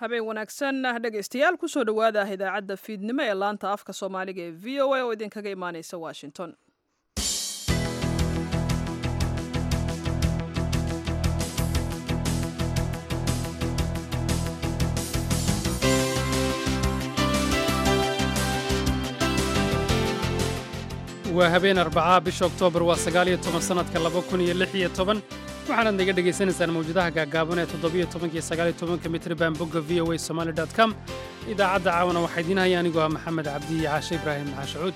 habeen wanaagsan dhegaystayaal kusoo dhowaada idaacadda fiidnimo ee laanta afka soomaaliga ee v o a oo idinkaga imaaneysa washington waa habeen arbacaa bisha oktoobar waa sagaaliyo toban sannadka laba kun iyo lix iyo toban waxaanaad naga dhegaysanaysaan mawjadaha gaagaaban ee toddobiyo tobanka iyo sagaaliyo tobanka mitriban bogga v o a somaali dot com idaacadda caawana waxaa idiin haya anigoo ah maxamed cabdi iyo caashe ibraahim maxaashacuud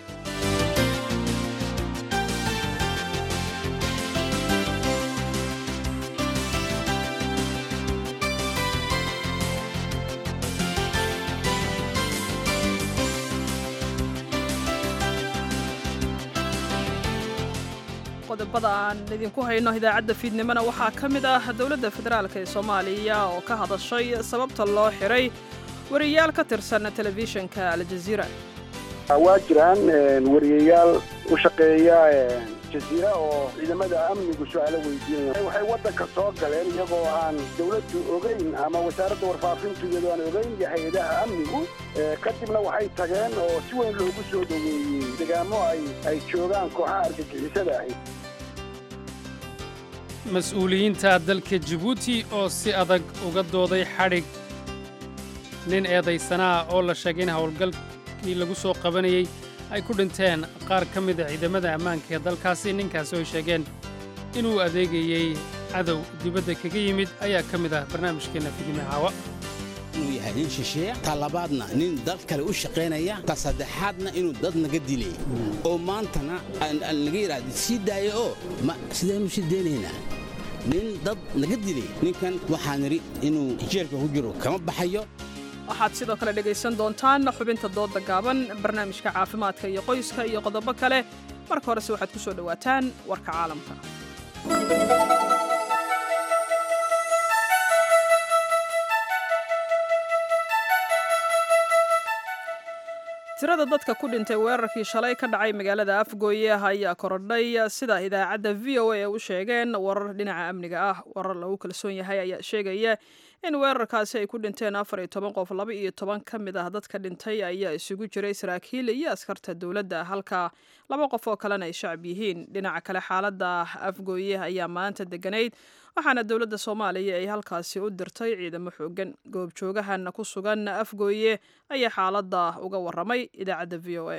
qodobada aan idinku hayno idaacadda fiidnimona waxaa ka mid ah dowladda federaalk ee soomaaliya oo ka hadashay sababta loo xiray wariyayaal ka tirsan telefishinka aljaziira waa jiraan wariyayaal u shaqeeya jaziira oo ciidamada amnigu su-aalo weydiinaya waxay waddanka soo galeen iyagoo aan dawladdu ogeyn ama wasaaradda warfaafintu iyadoo aan ogeyn iyo hay-adaha amnigu kadibna waxay tageen oo si weyn loogu soo dhoweeyey degaamo ay joogaan kooxaha argagixisada ahi mas-uuliyiinta dalka jibuuti oo si adag uga dooday xadhig nin eedaysanaa oo la sheegay in howlgalkii lagu soo qabanayey ay ku dhinteen qaar ka mida ciidamada ammaanka ee dalkaasi ninkaasi oo ay sheegeen inuu adeegayey cadow dibadda kaga yimid ayaa ka mid ah barnaamijkeenna fidime caawa inuu yahay nin shisheeya ta labaadna nin dad kale u shaqaynaya ta saddexaadna inuu dad naga dilay oo maantana naga yidhaahda sii daaya oo sidaynu sii daynaynaa nin dad naga dilay ninkan waxaa nidhi inuu jeelka ku jiro kama baxayo waxaad sidoo kale dhegaysan doontaan xubinta doodda gaaban barnaamijka caafimaadka iyo qoyska iyo qodobo kale marka horese waxaad ku soo dhowaataan warka caalamka tirada dadka ku dhintay weerarkii shalay ka dhacay magaalada afgooye ayaa korodhay sida idaacadda v o a ee u sheegeen warar dhinaca amniga ah warar lagu kalsoon yahay ayaa sheegaya in weerarkaasi ay ku dhinteen afar iyo toban qof laba iyo toban ka mid ah dadka dhintay ayaa isugu jiray saraakiil iyo askarta dowladda halka laba qof oo kalena ay shacab yihiin dhinaca kale xaaladda afgooye ayaa maanta deganayd waxaana dowladda soomaaliya ay halkaasi u dirtay ciidamo xoogan goobjoogahan ku sugan afgooye ayaa xaaladda uga waramay idaacadda v o a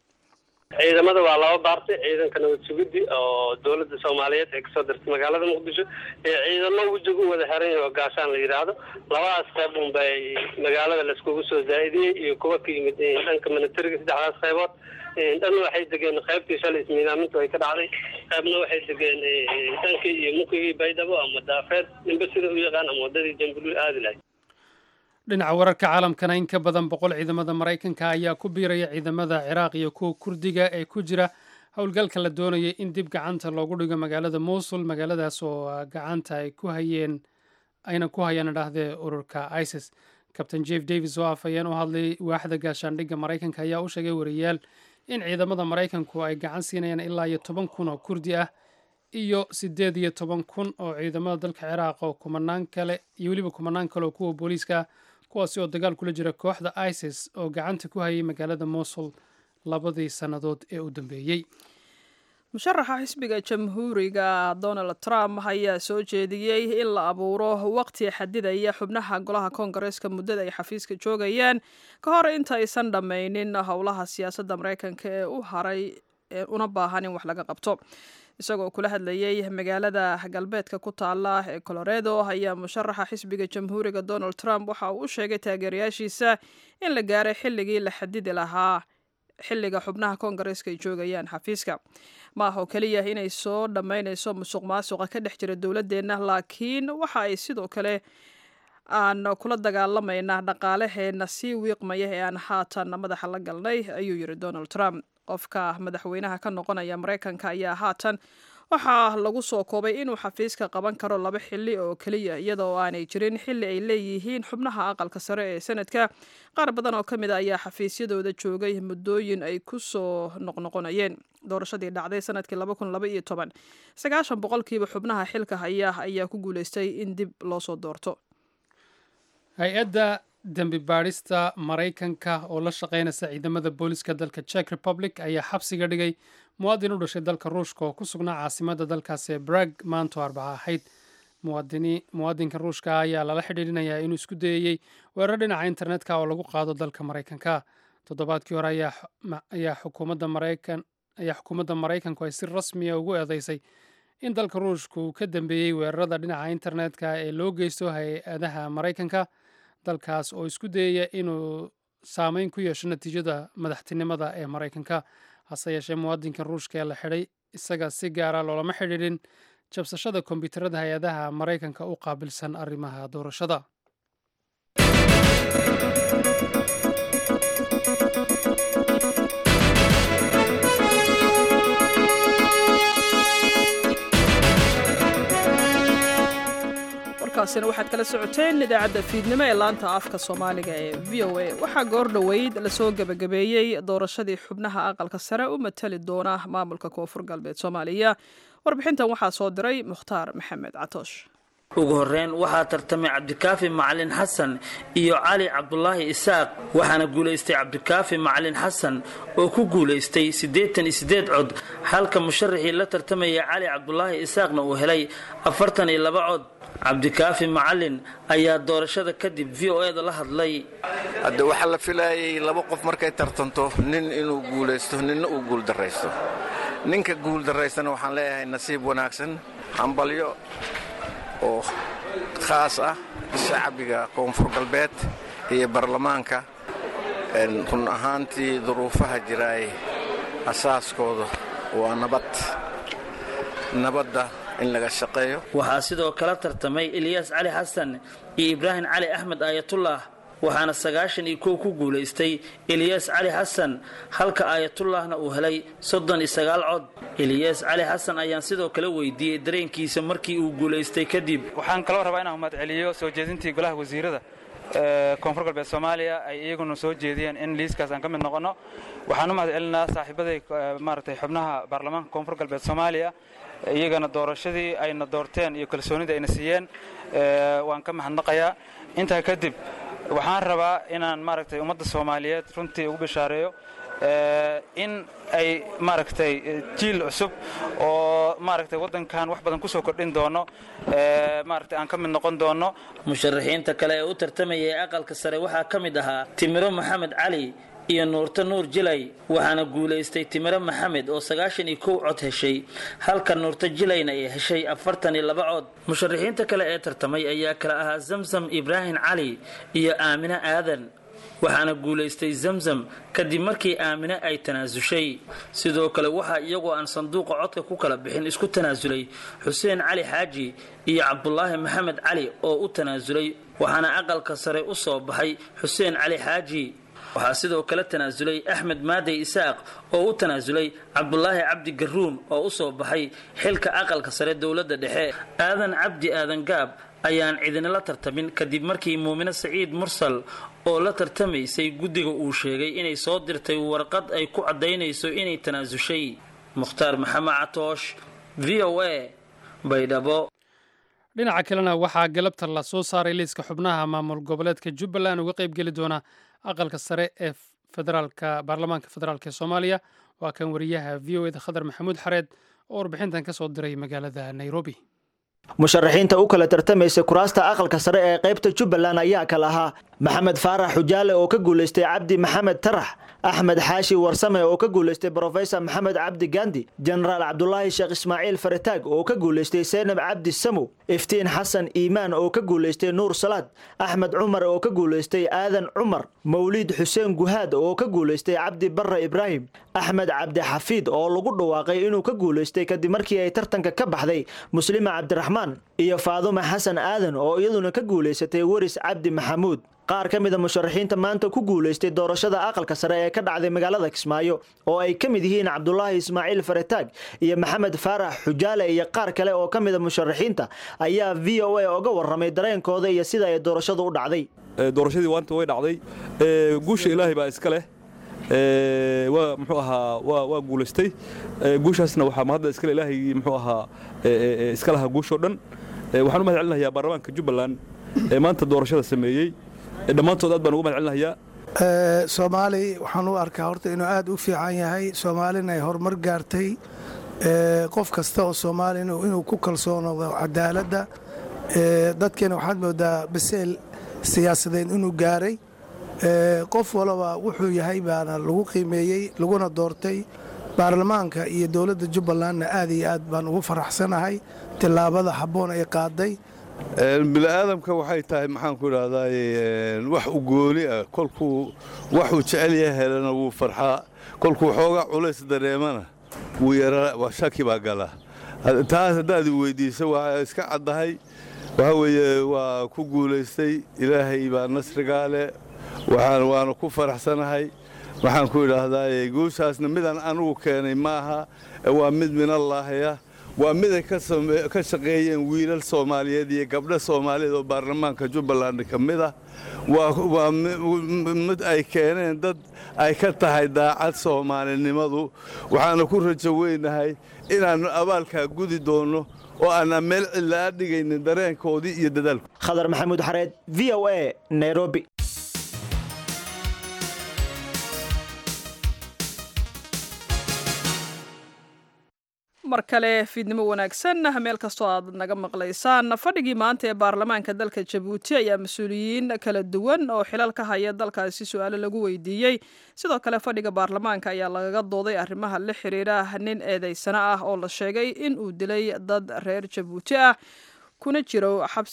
ciidamada waa laba baartay ciidanka nabad sugiddi oo dowladda soomaaliyeed ee kasoo dirtay magaalada muqdisho ee ciidamo wejiga u wada xiran yahay oo gaashaan la yidhaahdo labadaas qayb un bay magaalada laiskugu soo zaa'idiyey iyo kuwa ka yimid dhanka minitariga saddexdaas qaybood dhan waxay degeen qaybtii shalay ismiidaamintu ay ka dhacday qaybna waxay degeen dhankii iyo mukigii baydhabo ama daafeed ninba sida u yaqaan ama waddadii jambulul aadi lahayd dhinaca wararka caalamkana in ka badan boqol ciidamada maraykanka ayaa ku biiraya ciidamada ciraaq iyo kuwa kurdiga ee ku jira howlgalka la doonayay in dib gacanta loogu dhigo magaalada mowsul magaaladaas oo gacanta ay ku hayeen ayna ku hayaan idhaahdee ururka isis kabtain jeff davis oo afhayeen u hadlay waaxda gaashaandhigga maraykanka ayaa u sheegay wariyaal in ciidamada maraykanku ay gacan siinayaan ilaa iyo toban kun oo kurdi ah iyo siddeed iyo toban kun oo ciidamada dalka ciraaq oo kumanaan kale iyo weliba kumanaan kale oo kuwa booliiska kuwaasi oo dagaal kula jira kooxda isis oo gacanta ku hayay magaalada mosul labadii sannadood ee u dambeeyey musharaxa xisbiga jamhuuriga donald trump ayaa soo jeediyey in la abuuro waqti xadidaya xubnaha golaha koongareeska muddada ay xafiiska joogayaan ka hor intaysan dhammaynin howlaha siyaasadda maraykanka ee u haray una baahan in wax laga qabto isagoo kula hadlayey magaalada galbeedka ku taala ee coloredo ayaa musharaxa xisbiga jamhuuriga donald trump waxa uu u sheegay taageerayaashiisa in la gaaray xilligii la xadidi lahaa xilliga xubnaha koongareeska ay joogayaan xafiiska ma ah oo keliya inay soo dhammaynayso musuq maasuqa ka dhex jira dowladeenna laakiin waxa ay sidoo kale aan kula dagaalamaynaa dhaqaalaheenna sii wiiqmaya ee aan haatan madaxa la galnay ayuu yiri donald trump qofka madaxweynaha ka noqonaya maraykanka ayaa haatan waxaa lagu soo koobay inuu xafiiska qaban karo laba xili oo keliya iyada oo aanay jirin xili ay leeyihiin xubnaha aqalka sare ee sanadka qaar badan oo ka mid a ayaa xafiisyadooda joogay muddooyin ay ku soo noqnoqonayeen doorashadii dhacday sanadkii sagaashan boqolkiiba xubnaha xilka haya ayaa ku guuleystay in dib loo soo doorto hay-adda dembi baadhista maraykanka oo la shaqaynaysa ciidamada booliska dalka czech republic ayaa xabsiga dhigay muwaadin u dhashay dalka ruushka oo ku sugnaa caasimadda dalkaasi ee brag maanto arbaca ahayd muwaadinka ruushka ayaa lala xidhiidhinayaa inuu isku dayayey weerar dhinaca internetka oo lagu qaado dalka maraykanka toddobaadkii hore ayaa xukuumadda maraykan ayaa xukuumadda maraykanku ay si rasmiya ugu eedeysay in dalka ruushka uu ka dambeeyey weerarada dhinaca internetka ee loo geysto hay-adaha maraykanka dalkaas oo isku dayaya inuu saameyn ku yeesho natiijada madaxtinimada ee maraykanka hase yeeshee muwaadinka ruushka ee la xidhay isaga si gaara loolama xidhiidhin jabsashada kombyuutarada hay-adaha maraykanka u qaabilsan arrimaha doorashada warkaasina waxaad kala socoteen idaacadda fiidnimo ee laanta afka soomaaliga ee v o a waxaa goor dhoweyd lasoo gebagabeeyey doorashadii xubnaha aqalka sare u matali doona maamulka koonfur galbeed soomaaliya warbixintan waxaa soo diray mukhtaar maxamed catoosh ugu horreyn waxaa tartamay cabdikaafi macalin xasan iyo cali cabdulaahi isaaq waxaana guulaystay cabdikaafi macalin xasan oo ku guulaystay siddeetan iyo siddeed cod halka musharaxii la tartamaya cali cabdulaahi isaaqna uu helay afartan iyo laba cod cabdikaafi macalin ayaa doorashada kadib v o eda la hadlay hadde waxaa la filaayay laba qof markay tartanto nin inuu guulaysto ninna uu guuldarraysto ninka guuldarraystana waxaan leeyahay nasiib wanaagsan hambalyo oo khaas ah shacbiga koonfur galbeed iyo baarlamaanka run ahaantii duruufaha jiraay asaaskooda waa nabad nabadda in laga shaqeeyo waxaa sidoo kala tartamay ilyaas cali xasan iyo ibraahim cali axmed aayatullah waxaana sagaashan iyo kow ku guulaystay eliyaas cali xasan halka aayatullahna uu helay soddon iyo sagaal cod eliyaas cali xasan ayaan sidoo kale weydiiyey dareenkiisa markii uu guulaystay kadib waxaan kaloo rabaa inaan mahadceliyo soo jeedintii golaha wasiirada koonfur galbeed soomaaliya ay iyaguna soo jeediyeen in liiskaas aan ka mid noqonno waxaan u mahadcelinaa saaxiibaday maaragtay xubnaha baarlamaanka koonfur galbeed soomaaliya iyagana doorashadii ayna doorteen iyo kalsoonida ayna siiyeen waan ka mahadnaqayaa intaa kadib waxaan rabaa inaan maaragtay ummadda soomaaliyeed runtii ugu bishaareeyo in ay maaragtay jiil cusub oo maaragtay waddankan wax badan ku soo kordhin doono maaragtay aan ka mid noqon doono musharaxiinta kale ee u tartamayay aqalka sare waxaa ka mid ahaa timiro maxamed cali iyo nuurto nuur jilay waxaana guulaystay timiro maxamed oo sagaashan iyo kow cod heshay halka nuurto jilayna ay heshay afartan iyo laba cod musharaxiinta kale ee tartamay ayaa kale ahaa zamzam ibraahim cali iyo aamine aadan waxaana guulaystay zamzam kadib markii aamine ay tanaasushay sidoo kale waxaa iyagoo aan sanduuqa codka ku kala bixin isku tanaasulay xuseen cali xaaji iyo cabdulaahi maxamed cali oo u tanaasulay waxaana aqalka sare u soo baxay xuseen cali xaaji waxaa sidoo kale tanaasulay axmed maadey isaaq oo u tanaasulay cabdulaahi cabdi garuun oo u soo baxay xilka aqalka sare dowladda dhexe aadan cabdi aadan gaab ayaan cidinala tartamin kadib markii muumine saciid mursal oo la tartamaysay guddiga uu sheegay inay soo dirtay warqad ay ku caddaynayso inay tanaasushay mukhtaar maxamed catoosh v o a baydhabo dhinaca kalena waxaa galabta la soo saaray liiska xubnaha maamul goboleedka jubbaland uga qaybgeli doona aqalka sare ee federaalka baarlamaanka federaalk ee soomaaliya waa kan wariyaha v o eda khadar maxamuud xareed oo warbixintan ka soo diray magaalada nairobi musharaxiinta u kala tartamaysa kuraasta aqalka sare ee qaybta jubbaland ayaa kala ahaa maxamed faarax xujaale oo ka guulaystay cabdi maxamed tarax axmed xaashi warsame oo ka guulaystay brofesor maxamed cabdi gandi jenaraal cabdulaahi sheekh ismaaciil farataag oo ka guulaystay seynab cabdi samow iftiin xasan iimaan oo ka guulaystay nuur salaad axmed cumar oo ka guulaystay aadan cumar mawliid xuseen guhaad oo ka guulaystay cabdi barre ibraahim axmed cabdi xafiid oo lagu dhawaaqay inuu ka guulaystay kadib markii ay tartanka ka baxday muslima cabdiraxmaan iyo faadume xasan aadan oo iyaduna ka guulaysatay weris cabdi maxamuud qaar ka mida musharaxiinta maanta ku guulaystay doorashada aqalka sare ee ka dhacday magaalada kismaayo oo ay ka mid yihiin cabdulaahi ismaaciil farataag iyo maxamed faarax xujaale iyo qaar kale oo ka mida musharaxiinta ayaa v o a oga warramay dareenkooda iyo sida ay doorashadu u dhacday doorashadii waanta way dhacday guusha ilaahay baa iska leh waa muxuu ahaa waa guulaystay guushaasna waxaa mahadda iskale ilaahay muxuu ahaa iska lahaa guushoo dhan waxaan u mahad celinayaa baarlamaanka jubbaland ee maanta doorashada sameeyey dhammaantood aad baan ugu mahad celinayaa soomaali waxaan u arkaa horta inuu aad u fiican yahay soomaalina ay horumar gaartay qof kasta oo soomaali inuu ku kalsoonodo cadaaladda dadkeena waxaad moodaa baseel siyaasadeed inuu gaaray qof walaba wuxuu yahay baana lagu qiimeeyey laguna doortay baarlamaanka iyo dowladda jubbalandna aad iyo aad baan ugu faraxsanahay tillaabada habboon ay qaaday bini'aadamka waxay tahay maxaan ku idhahdaay wax u gooni ah kolkuu waxuu jecel yahay helana wuu farxaa kolkuu xoogaa culays dareemana wuu yaraa waa shaki baa gala taas haddaad i weydiiso waa iska caddahay waxaa weeye waa ku guulaystay ilaahay baa nasrigaa leh waxaan waana ku faraxsanahay waxaan ku idhaahdaay guushaasna midaan anugu keenay maaha waa mid minallaahiya waa miday ka shaqeeyeen wiilal soomaaliyeed iyo gabdho soomaaliyeed oo baarlamaanka jubbaland ka mid ah waa mid ay keeneen dad ay ka tahay daacad soomaalinimadu waxaana ku rajo weynahay inaannu abaalkaa gudi doonno oo aanaan meel cillaa dhigaynin dareenkoodii iyo dadaalku khadar maxamuud xareed v o a nairobi mar kale fiidnimo wanaagsan meel kastoo aad naga maqlaysaan fadhigii maanta ee baarlamaanka dalka jabuuti ayaa mas-uuliyiin kala duwan oo xilal ka haya dalkaasi su-aalo lagu weydiiyey sidoo kale fadhiga baarlamaanka ayaa lagaga dooday arrimaha la xiriira nin eedeysano ah oo la sheegay in uu dilay dad reer jabuuti ah kuna jiro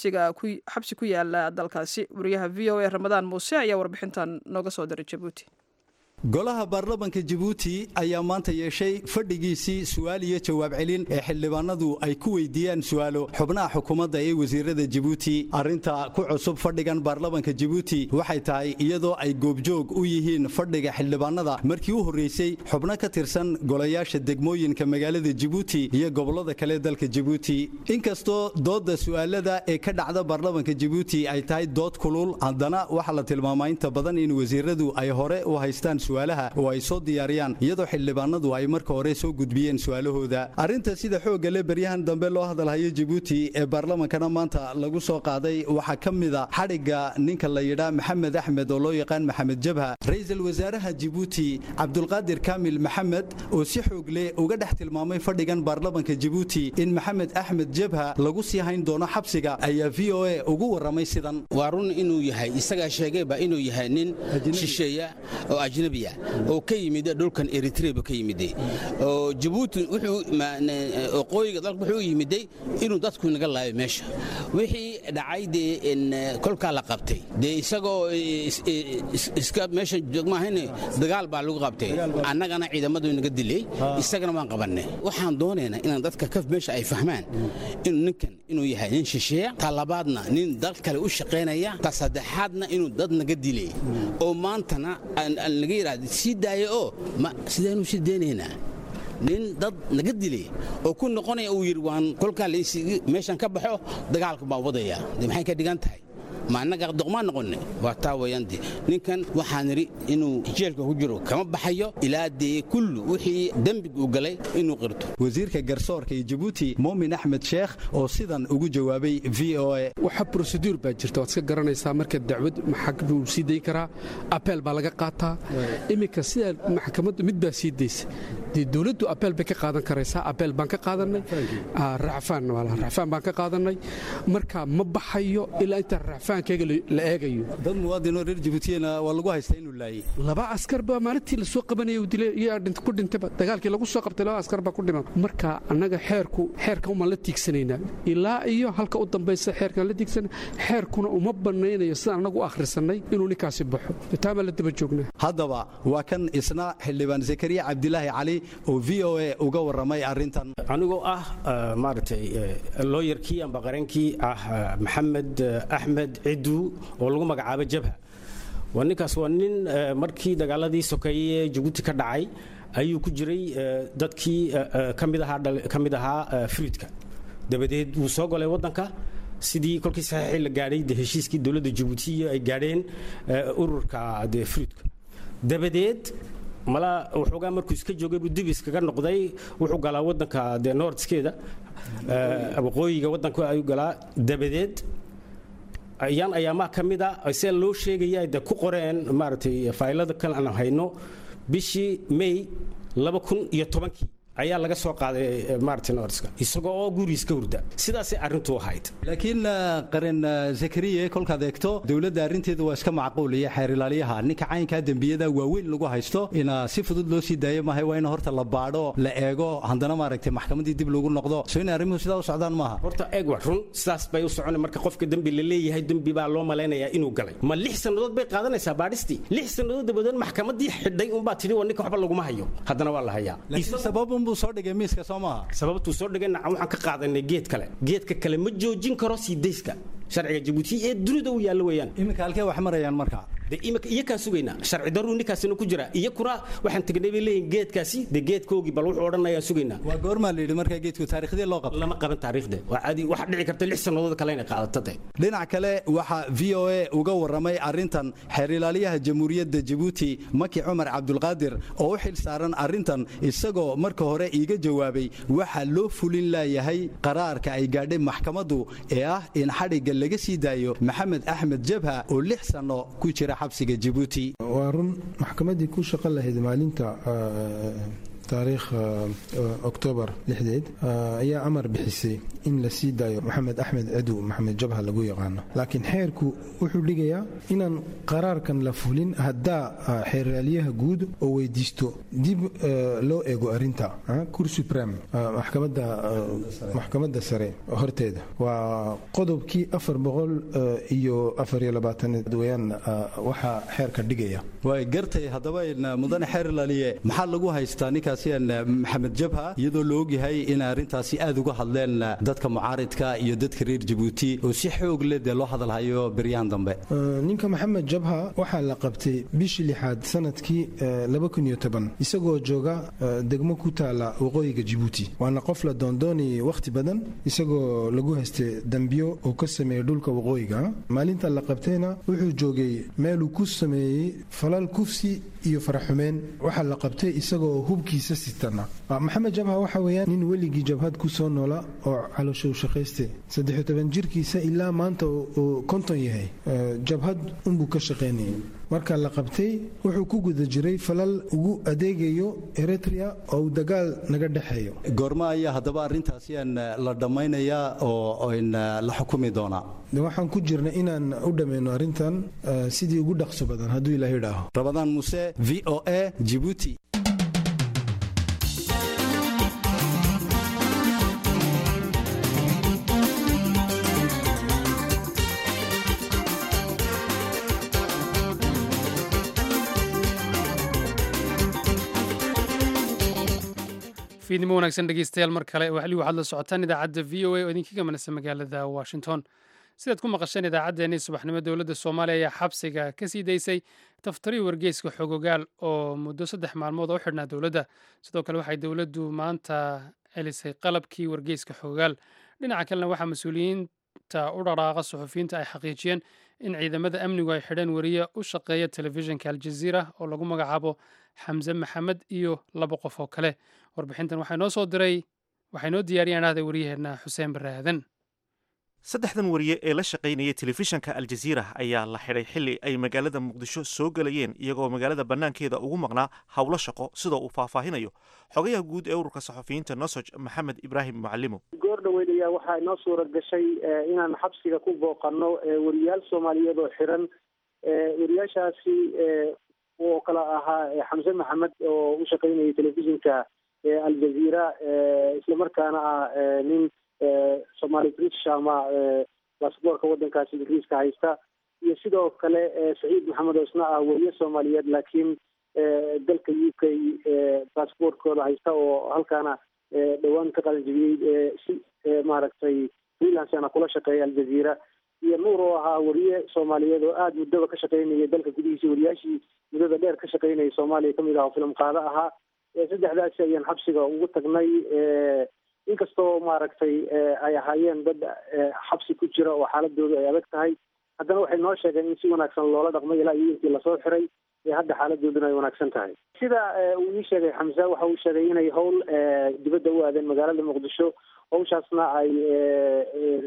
xabsi ku yaala dalkaasi wariyaha v o a ramadaan muuse ayaa warbixintan nooga soo diray jabuuti golaha baarlamanka jabuuti ayaa maanta yeeshay fadhigiisii su'aal iyo jawaab celin ee xildhibaanadu ay ku weydiiyaan su'aalo xubnaha xukuumadda ee wasiirada jabuuti arrinta ku cusub fadhigan baarlamanka jabuuti waxay tahay iyadoo ay goobjoog u yihiin fadhiga xildhibaanada markii u horreysay xubno ka tirsan golayaasha degmooyinka magaalada jabuuti iyo gobollada kale dalka jabuuti inkastoo doodda su'aalada ee ka dhacda baarlamanka jabuuti ay tahay dood kulul haddana waxaa la tilmaamaa inta badan in wasiiradu ay hore u haystaan su'aalaha oo ay soo diyaariyaan iyadoo xildhibaanadu ay marka hore soo gudbiyeen su'aalahooda arrinta sida xoogga le baryahan dambe loo hadalhayo jabuuti ee baarlamankana maanta lagu soo qaaday waxaa ka mida xadhigga ninka la yidhaa maxamed axmed oo loo yaqaan maxamed jabha ra-iisul wasaaraha jabuuti cabdulqaadir kaamil maxamed oo si xoog leh uga dhex tilmaamay fadhigan baarlamanka jabuuti in maxamed axmed jabha lagu sii hayn doono xabsiga ayaa v o a ugu warramay sidan waa run inuu yahay isagaa sheegayba inuu yahay nin shisheeya oo ajnabi oo ka yimid dhulkan eritreba ka yimid oo jabuuti waqooyiga dalka wuxuu yimiday inuu dadku naga laayo meesha wixii dhacay dee kolkaa la qabtay dee isagoo iska meesha joogmaahayne dagaal baa lagu qabtay annagana ciidamadu naga dilay isagana waan qabannay waxaan doonaynaa inaan dadka ka meesha ay fahmaan inuu ninkan inuu yahay nin shisheeya ta labaadna nin dal kale u shaqaynaya ta saddexaadna inuu dad naga dilay oo maantana naga yidhahda sii daaya oo ma sidaanu sii deynaynaa nin dad naga dilay oo ku noqonaya uu yidhi waan kolkaa meeshan ka baxo dagaalka baan wadaya de maxay ka dhigan tahay ma annaga doqmaan noqonne waa taa weeyaan de ninkan waxaan idhi inuu jeelka ku jiro kama baxayo ilaa dee kullu wixii dembig uu galay inuu qirto wasiirka garsoorka ee jabuuti muumin axmed sheekh oo sidan ugu jawaabay v o a waxa broseduur baa jirta waad iska garanaysaa marka dacwad maxag buu sii dayn karaa apeel baa laga qaataa iminka sidaa maxkamaddu mid baa sii daysa dee dowladdu apeel bay ka qaadan karaysaa apeel baan ka qaadannay racfaan racfaan baan ka qaadannay marka ma baxayo ilaa inta racfaan la eegayo dad muwaadinoo reer jabuutiyana waa lagu haystaa inuu laayey laba askar baa maalintii la soo qabanaya uu dilay iyaa ku dhintayba dagaalkii lagu soo qabtay laba askar baa ku dhiman marka annaga xeerku xeerka umaan la tiigsanaynaa ilaa iyo halka u dambaysa xeerkaan la tiigsana xeerkuna uma banaynayo sidaan annagu u akhrisannay inuu ninkaasi baxo taamaa la daba joognaa haddaba waa kan isna xildhibaan zakariya cabdilaahi cali oo v o a uga warramay arrintan anigoo ah maaragtay looyarkii amba qarankii ah maxamed axmed cidu oo lagu magacaabo jabha waa ninkaas waa nin markii dagaaladii sokeeye ee jabuuti ka dhacay ayuu ku jiray dadkii ka mid ahaa fruidka dabadeed wuu soo golay waddanka sidii kolkii saxiixii la gaadhay de heshiiskii dowladda jabuutiya ay gaadheen ururka de fruidka dabadeed mala waxoogaa markuu iska joogay buu dib iskaga noqday wuxuu galaa waddanka de nordskeeda waqooyiga waddanka ayuu galaa dabadeed ayaan ayaamaha ka mid a see loo sheegaya de ku qoreen maaragtay faylada kale aan hayno bishii may laba kun iyo tobankii ayaa laga soo qaaday martin orska isagoo oo gurigiis ka hurda sidaasay arrintu ahayd laakiin qaran zakariya kolkaad eegto dowladda arrinteedu waa iska macquul iyo xeer ilaaliyaha ninka caynkaa dembiyada waaweyn lagu haysto ina si fudud loo sii daayo maahay waa in horta la baadho la eego haddana maaragtay maxkamaddii dib loogu noqdo soo in arrimuhu sidaa u socdaan maaha horta eeg wax run sidaas bay u socon marka qofka dembi la leeyahay dembi baa loo malaynayaa inuu galay ma lix sannadood bay qaadanaysaa baadhistii lix sannadood dabadeed maxkamaddii xidhay unbaa tidhi waa ninka waxba laguma hayo haddana waa la hayaa buu soo dhigay miiska soo maaha sababtuu soo dhigay nacan waxaan ka qaadanay geed kale geedka kale ma joojin karo sii dayska sharciga jabuuti ee dunida u yaallo weeyaan iminka halkee wax marayaan marka de imika iyakaan sugaynaa sharci daruu ninkaasina ku jira iyakuna waxaan tegnay bay leeyihin geedkaasi de geedkoogii bal wuxuu odhanayaa sugaynaa waa goormaa la yidhi markaa geedku taariikhdii loo qabto lama qaban taariikhde waa caadi waxa dhici karta lix sannadood kale inay qaadato de dhinac kale waxaa v o a uga warramay arrintan xeer ilaaliyaha jamhuuriyadda jabuuti maki cumar cabdulqaadir oo u xil saaran arrintan isagoo marka hore iiga jawaabay waxaa loo fulin laayahay qaraarka ay gaadhay maxkamaddu ee ah in xadhigga laga sii daayo maxamed axmed jabha oo lix sanno ku jira xabsiga jabuuti waa run maxkamaddii ku shaqo lahayd maalinta taariikh oktoobar lixdeed ayaa amar bixisay in la sii daayo maxamed axmed cadow maxamed jabha lagu yaqaano laakiin xeerku wuxuu dhigayaa inaan qaraarkan la fulin haddaa xeeraalyaha guud oo weydiisto dib loo eego arinta kur suprem maxkamadda sare horteeda waa qodobkii afar boqol iyo afariyo labaatanaad weyaan waxaa xeerka dhigaya way gartay haddaba mudane xeer ilaaliye maxaa lagu haystaa ninkaas maxamed jabha iyadoo la ogyahay in arrintaasi aad uga hadleen dadka mucaaridka iyo dadka reer jabuuti oo si xoog leh dee loo hadalhayo beryahan dambe ninka maxamed jabha waxaa la qabtay bishii lixaad sanadkii isagoo jooga degmo ku taala waqooyiga jabuuti waana qof la doondoonayay wakhti badan isagoo lagu haystay dambiyo uu ka sameeyey dhulka waqooyiga maalinta la qabtayna wuxuu joogay meeluu ku sameeyey falal kufsi iyo faraxumeen waxaa la qabtay isagoo hubkiisa maxamed jabha waxa weeyaan nin weligii jabhad ku soo noola oo calooshow shaqayste saddexiyo toban jirkiisa ilaa maanta uu konton yahay jabhad unbuu ka shaqaynayay marka la qabtay wuxuu ku guda jiray falal ugu adeegayo eritrea oo uu dagaal naga dhexeeyo goorma ayaa haddaba arrintaasi aan la dhammaynayaa oo n la xukumi doonaa waxaan ku jirnay inaan u dhammayno arrintan sidii ugu dhaqso badan hadduu ilaah idhaaho rabadaan muse v o a jibuuti fiidnimo wanaagsan dhegeystayaal mar kale wali waxaad la socotaan idaacadda v o a oo idinkaga manasa magaalada washington sidaad ku maqasheen idaacaddeenii subaxnimo dowladda soomaaliya ayaa xabsiga ka sii daysay taftari wargeyska xogogaal oo muddo saddex maalmood oo u xidhnaa dowladda sidoo kale waxay dowladdu maanta celisay qalabkii wargeyska xogogaal dhinaca kalena waxaa mas-uuliyiinta u dhaqaaqa suxufiyiinta ay xaqiijiyeen in ciidamada amnigu ay xidheen wariye u shaqeeya telefishinka aljaziira oo lagu magacaabo xamse maxamed iyo laba qof oo kale warbixintan waxaa noo soo diray waxay noo diyaariyaan ahday waryaheena xuseen barre aadan saddexdan wariye ee la shaqaynaya telefishanka aljaziira ayaa la xidhay xilli ay magaalada muqdisho soo gelayeen iyagoo magaalada bannaankeeda ugu maqnaa howlo shaqo sidoo uu faahfaahinayo xogayaha guud ee ururka saxufiyiinta nosoj maxamed ibraahim mucalimo goor dhoweyd ayaa waxaa inoo suura gashay inaan xabsiga ku booqanno wariyaal soomaaliyeed oo xiran wariyaashaasi oo kala ahaa xamse maxamed oo u shaqaynayay telefishinka aljaziira islamarkaana ah nin somali british ama basaboorka waddankaasi ingiriiska haysta iyo sidoo kale saciid maxamed oo isna ah wariye soomaaliyeed laakiin dalka u k basaboortkooda haysta oo halkaana dhowaan ka qalanjibiyey si maaragtay freelancena kula shaqeeya aljaziira iyo nuur oo ahaa wariye soomaaliyeed oo aada muddaba ka shaqaynaya dalka gudihiisa wariyaashii muddada dheer ka shaqaynaya soomaaliya kamid ah oo filim qaado ahaa saddexdaasi ayaan xabsiga ugu tagnay inkastoo maaragtay ay ahaayeen dad xabsi ku jira oo xaaladoodu ay adag tahay haddana waxay noo sheegeen in si wanaagsan loola dhaqmay ilaa iyo intii lasoo xiray ee hadda xaaladooduna ay wanaagsan tahay sida uu ii sheegay xamse waxa uu sheegay inay howl dibadda u aadeen magaalada muqdisho hawshaasna ay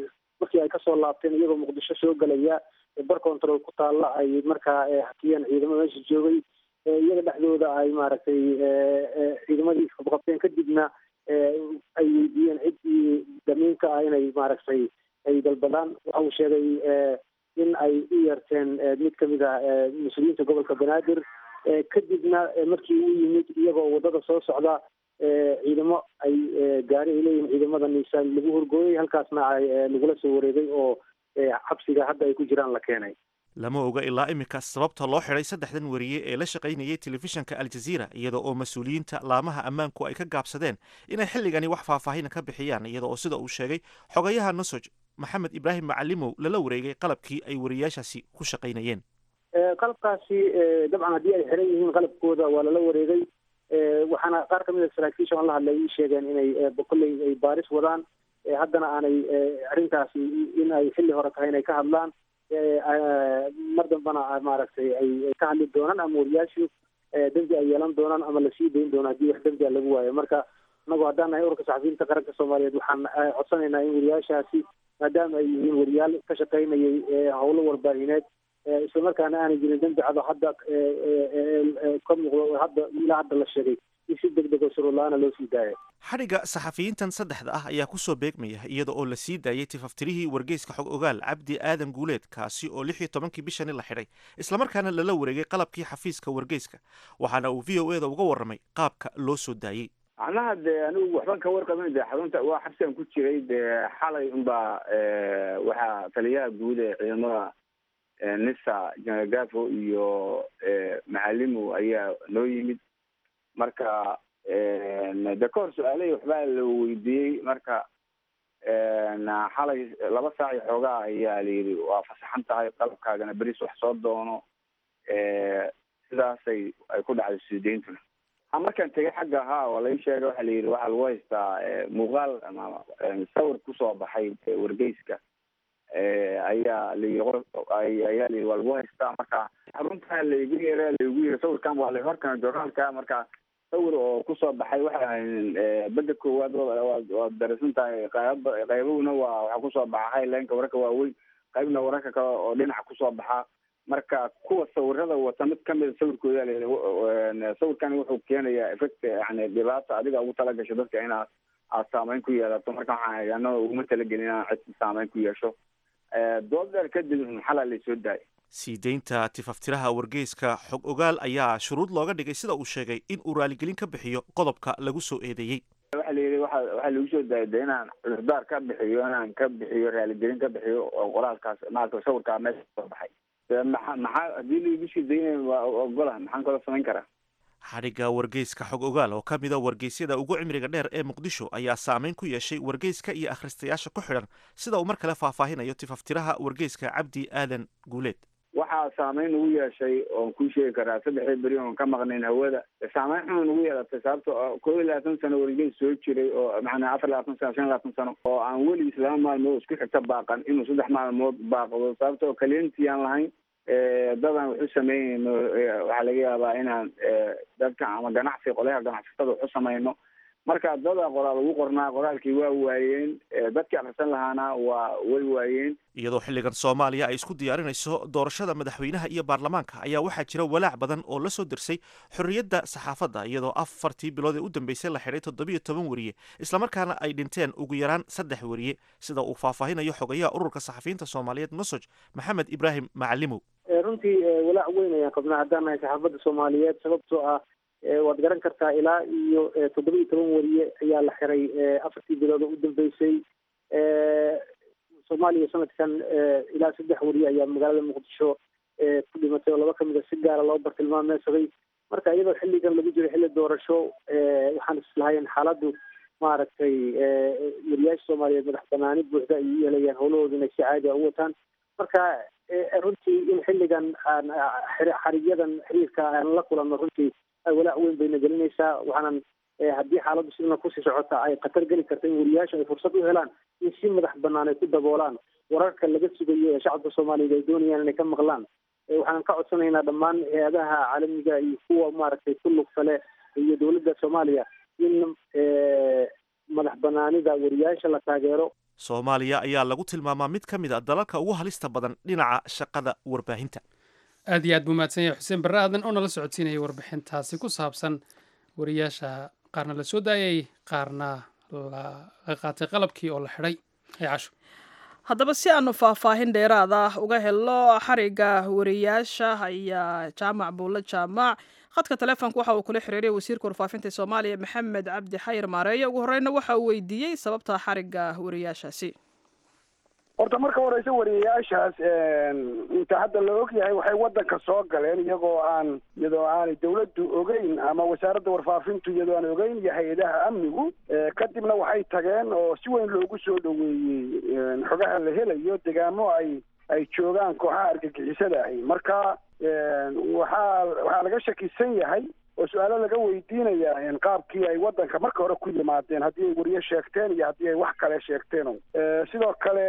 markii ay kasoo laabteen iyagoo muqdisho soo gelaya bar control ku taalla ay markaa hakiyeen ciidamo meesha joogay iyaga dhexdooda ay maaragtay ciidamadii qabqabteen kadibna ay weydiiyeen ciddii damiinka ah inay maaragtay ay dalbadaan waxa uu sheegay in ay u yeerteen mid kamid a mas-uuliyiinta gobolka banaadir kadibna markii uu yimid iyagoo wadada soo socda ciidamo ay gaari ay leeyihin ciidamada niisaan lagu horgooyay halkaasna ay lagula soo wareegay oo xabsiga hadda ay ku jiraan la keenay lama oga ilaa iminka sababta loo xidhay saddexdan wariye ee la shaqaynayay telefishanka aljaziira iyada oo mas-uuliyiinta laamaha ammaanku ay ka gaabsadeen inay xilligani wax faahfaahina ka bixiyaan iyada oo sida uu sheegay xogayaha nosoj maxamed ibraahim macalimow lala wareegay qalabkii ay wariyaashaasi ku shaqaynayeen qalabkaasi dabcan haddii ay xiran yihiin qalabkooda waa lala wareegay waxaana qaar kamid a saraakiisha aan la hadlay ii sheegeen inay kolley ay baaris wadaan haddana aanay arrintaasi in ay xilli hore tahay inay ka hadlaan mar dambana maaragtay ay ka hadli doonaan ama wariyaashu dembi ay yeelan doonaan ama lasii dayn doono haddii wax dembi a lagu waayo marka inagu haddaan nahay ururka saxafiyiinta qaranka soomaaliyeed waxaan codsanaynaa in wariyaashaasi maadaama ay yihiin wariyaal ka shaqaynayay howlo warbaahineed islamarkaana aanay jirin dembi cado hadda ka muuqdo hadda ilaa hadda la sheegay in si deg deg oo shuruurla-aana loo sii daaya xadhigga saxafiyiintan saddexda ah ayaa kusoo beegmaya iyada oo la sii daayay tifaftirihii wargeyska xog ogaal cabdi aadan guuleed kaasi oo lix iyo tobankii bishani la xidhay islamarkaana lala wareegay qalabkii xafiiska wargeyska waxaana uu v o e da uga warramay qaabka loo soo daayey macnaha dee anigu waxban ka warqabin de xarunta waa xabsigan ku jiray dee xalay unbaa waxaa taliyaha guud ee ciidamada nisa general gafo iyo macalimo ayaa noo yimid marka de ka hor su-aalahii waxbaa la weydiiyey marka xalay laba saac iyo xoogaa ayaa layidhi waa fasaxan tahay qalabkaagana beris wax soo doono sidaasay ay ku dhacday suudeyntuna markaan tegay xagga ahaa oo lai sheegay waxa layidhi waxaa lagu haystaa muuqaal ama sawir kusoo baxay wargeyska ayaa layi ayaa layihi waa lagu haystaa marka xaruntaa laygu yeera laygu yiri sawirkan waa lahorkana jornaalka marka sawir oo kusoo baxay waxa beda koowaad waad darasan tahay qayb qaybahuna waa waxaa kusoo baxa highlineka wararka waaweyn qaybna wararka kale oo dhinaca kusoo baxa marka kuwa sawirada wata mid kamida sawirkooda la sawirkan wuxuu keenayaa effect yani dhibaata adiga ugu talagasho dadka inaad aad saameyn ku yeelato marka waxaan anaa uguma talagelin inaan cid saameyn ku yeesho dood dheer kadib xalaa laysoo daayay sii deynta tifaftiraha wargeyska xog ogaal ayaa shuruud looga dhigay sida uu sheegay in uu raaligelin ka bixiyo qodobka lagu soo eedeeyey waxa la yidhi waxa waxaa lagu soo daayay de inaan cudurdaar ka bixiyo inaan ka bixiyo raaligelin ka bixiyo oo qoraalkaas maarata sawirkaa meesha kasoo baxay maxa maxaa haddii laigu sii daynay waa ogola maxaan kaloo samayn karaa xadhigga wargeyska xog ogaal oo ka mida wargeysyada ugu cimriga dheer ee muqdisho ayaa saameyn ku yeeshay wargeyska iyo akhristayaasha ku xidhan sida uu mar kale faahfaahinayo tifaftiraha wargeyska cabdi aadan guuleed waxaa saameyn nagu yeeshay oon kuu sheegi karaa saddexdii beri oon ka maqnayn hawada saameyn xun nagu yeelatay sababto koob iyo labaatan sano wargeys soo jiray oo macnaa afar labaatan sano shan labaatan sano oo aan weligiis laba maalmood isku xigta baaqan inuu saddex maalmood baaqdo sababto oo kaliyantii aan lahayn dadan waxu sameynayno waxaa laga yaabaa inaan dadka ama ganacsi qolyaha ganacsatada waxu samayno marka dada qoraal ugu qornaa qoraalkii waa waayeen dadkii akrisan lahaana waa way waayeen iyadoo xilligan soomaaliya ay isku diyaarinayso doorashada madaxweynaha iyo baarlamaanka ayaa waxaa jira walaac badan oo la soo dirsay xorriyadda saxaafadda iyadoo afartii bilood ee u dambeysay la xidhay toddobiyo toban weriye islamarkaana ay dhinteen ugu yaraan saddex weriye sida uu faahfaahinayo xogayaha ururka saxafiyiinta soomaaliyeed nosoj maxamed ibraahim macalimow runtii walaac weyn ayaan qabnaa haddaan nahay saxaafadda soomaaliyeed sababtoo ah waad garan kartaa ilaa iyo toddoba iyo toban weriye ayaa la xiray afartii bilood oo u dambeysay soomaaliya sanadkan ilaa saddex weriye ayaa magaalada muqdisho ku dhimatay oo laba kamid a si gaara loo bartilmaameysaday marka iyadoo xilligan lagu jiro xilli doorasho waxaan islahayn xaaladdu maaragtay weriyaasha soomaaliyeed madax banaani buuxda ay u yeelayaan howlahooda inay si caadi a u wataan marka runtii in xilligan aan xarigyadan xiriirka aan la kulanno runtii walaac weyn bayna gelinaysaa waxaanan haddii xaaladdu sidana kusii socota ay khatar geli karta in weriyaasha ay fursad u helaan in si madax banaan ay ku daboolaan wararka laga sugayo ee shacabka soomaaliyeed ay doonayaan inay ka maqlaan waxaan ka codsanaynaa dhammaan hay-adaha caalamiga iyo kuwa maaragtay ku lugsale iyo dowladda soomaaliya in madax banaanida weriyaasha la taageero soomaaliya ayaa lagu tilmaamaa mid ka mid a dalalka ugu halista badan dhinaca shaqada warbaahinta aad iyo aad buu mahadsan yahay xuseen barre aadan oo nala socodsiinayay warbixintaasi ku saabsan wariyaasha qaarna la soo daayay qaarna la qaatay qalabkii oo la xidhay hay casho haddaba si aanu faahfaahin dheeraad ah uga helo xariga wariyaasha ayaa jaamac buulle jaamac khadka taleefonka waxa uu kula xiriiray wasiirka warfaafinta soomaaliya maxamed cabdi xayir maareeye ugu horeyna waxa uu weydiiyey sababta xariga wariyaashaasi horta marka horeysa wariyayaashaas inta hadda la og yahay waxay wadanka soo galeen iyagoo aan iyadoo aanay dawladdu ogeyn ama wasaaradda warfaafintu iyadoo aan ogeyn iyo hay-adaha amnigu kadibna waxay tageen oo si weyn loogu soo dhoweeyey xogaha la helayo degaamo ay ay joogaan kooxaha argagixisada ahi marka waxaa waxaa laga shakisan yahay oo su-aalo laga weydiinaya qaabkii ay wadanka marka hore ku yimaadeen haddii ay wariye sheegteen iyo haddii ay wax kale sheegteen sidoo kale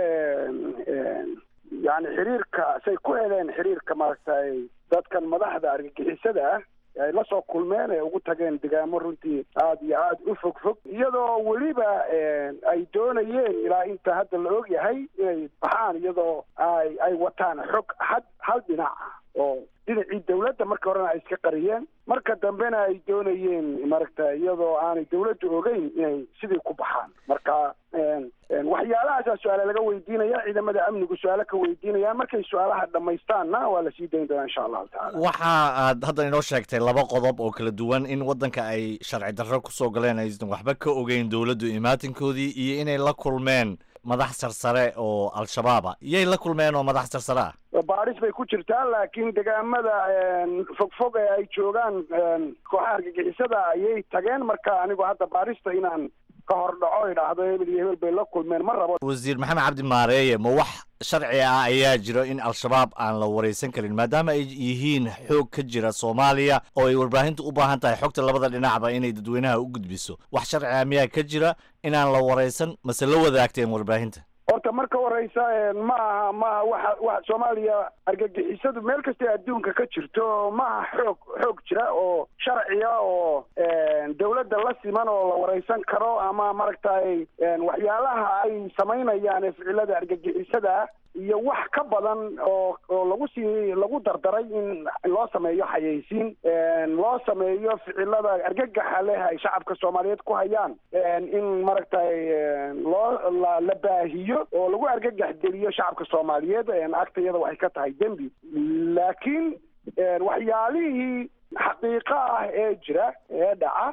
yani xiriirka say ku heleen xiriirka maaragtay dadkan madaxda argagixisada ah ay la soo kulmeen ee ugu tageen degaamo runtii aada iyo aada u fog fog iyadoo weliba ay doonayeen ilaa inta hadda la og yahay inay baxaan iyadoo ay ay wataan xog had hal dhinac ah oo dhinacii dawladda marka horena ay iska qariyeen marka dambena ay doonayeen maaragta iyadoo aanay dawladdu ogeyn inay sidii ku baxaan marka waxyaalahaasa su-aale laga weydiinaya ciidamada amnigu su-aalo ka weydiinayaan markay su-aalaha dhamaystaanna waa la sii dayn doonaa insha allahu tacala waxa aad hadda inoo sheegtay laba qodob oo kala duwan in waddanka ay sharci darro kusoo galeen aysan waxba ka ogeyn dowladdu imaatinkoodii iyo inay la kulmeen madax sarsare oo al-shabaaba iyay la kulmeen oo madax sarsare ah baadhis bay ku jirtaa laakiin degaamada fogfog ee ay joogaan kooxaha argagixisada ayay tageen marka anigu hadda baadhista inaan ka hor dhaco idhaahdo hebel iyo hebel bay la kulmeen ma rabo wasiir maxamed cabdi maareeye ma wax sharci ah ayaa jiro in al-shabaab aan la waraysan karin maadaama ay yihiin xoog ka jira soomaaliya oo ay warbaahinta u baahan tahay xogta labada dhinacba inay dadweynaha u gudbiso wax sharci ah miyaa ka jira inaan la waraysan mase la wadaagteen warbaahinta horta marka horeysa ma aha maaha waxa wa soomaaliya argagixisadu meel kastay adduunka ka jirto maaha xoog xoog jira oo sharciya oo dawladda la siman oo la wareysan karo ama maaragtay waxyaalaha ay samaynayaan ee ficilada argagixisada iyo wax ka badan oo oo lagu sii lagu dardaray in loo sameeyo xayeysiin loo sameeyo ficilada argagaxa leh ay shacabka soomaaliyeed ku hayaan in maaragtay loo la la baahiyo oo lagu argagax geliyo shacabka soomaaliyeed agtayada waxay ka tahay dembi laakiin waxyaalihii xaqiiqo ah ee jira ee dhaca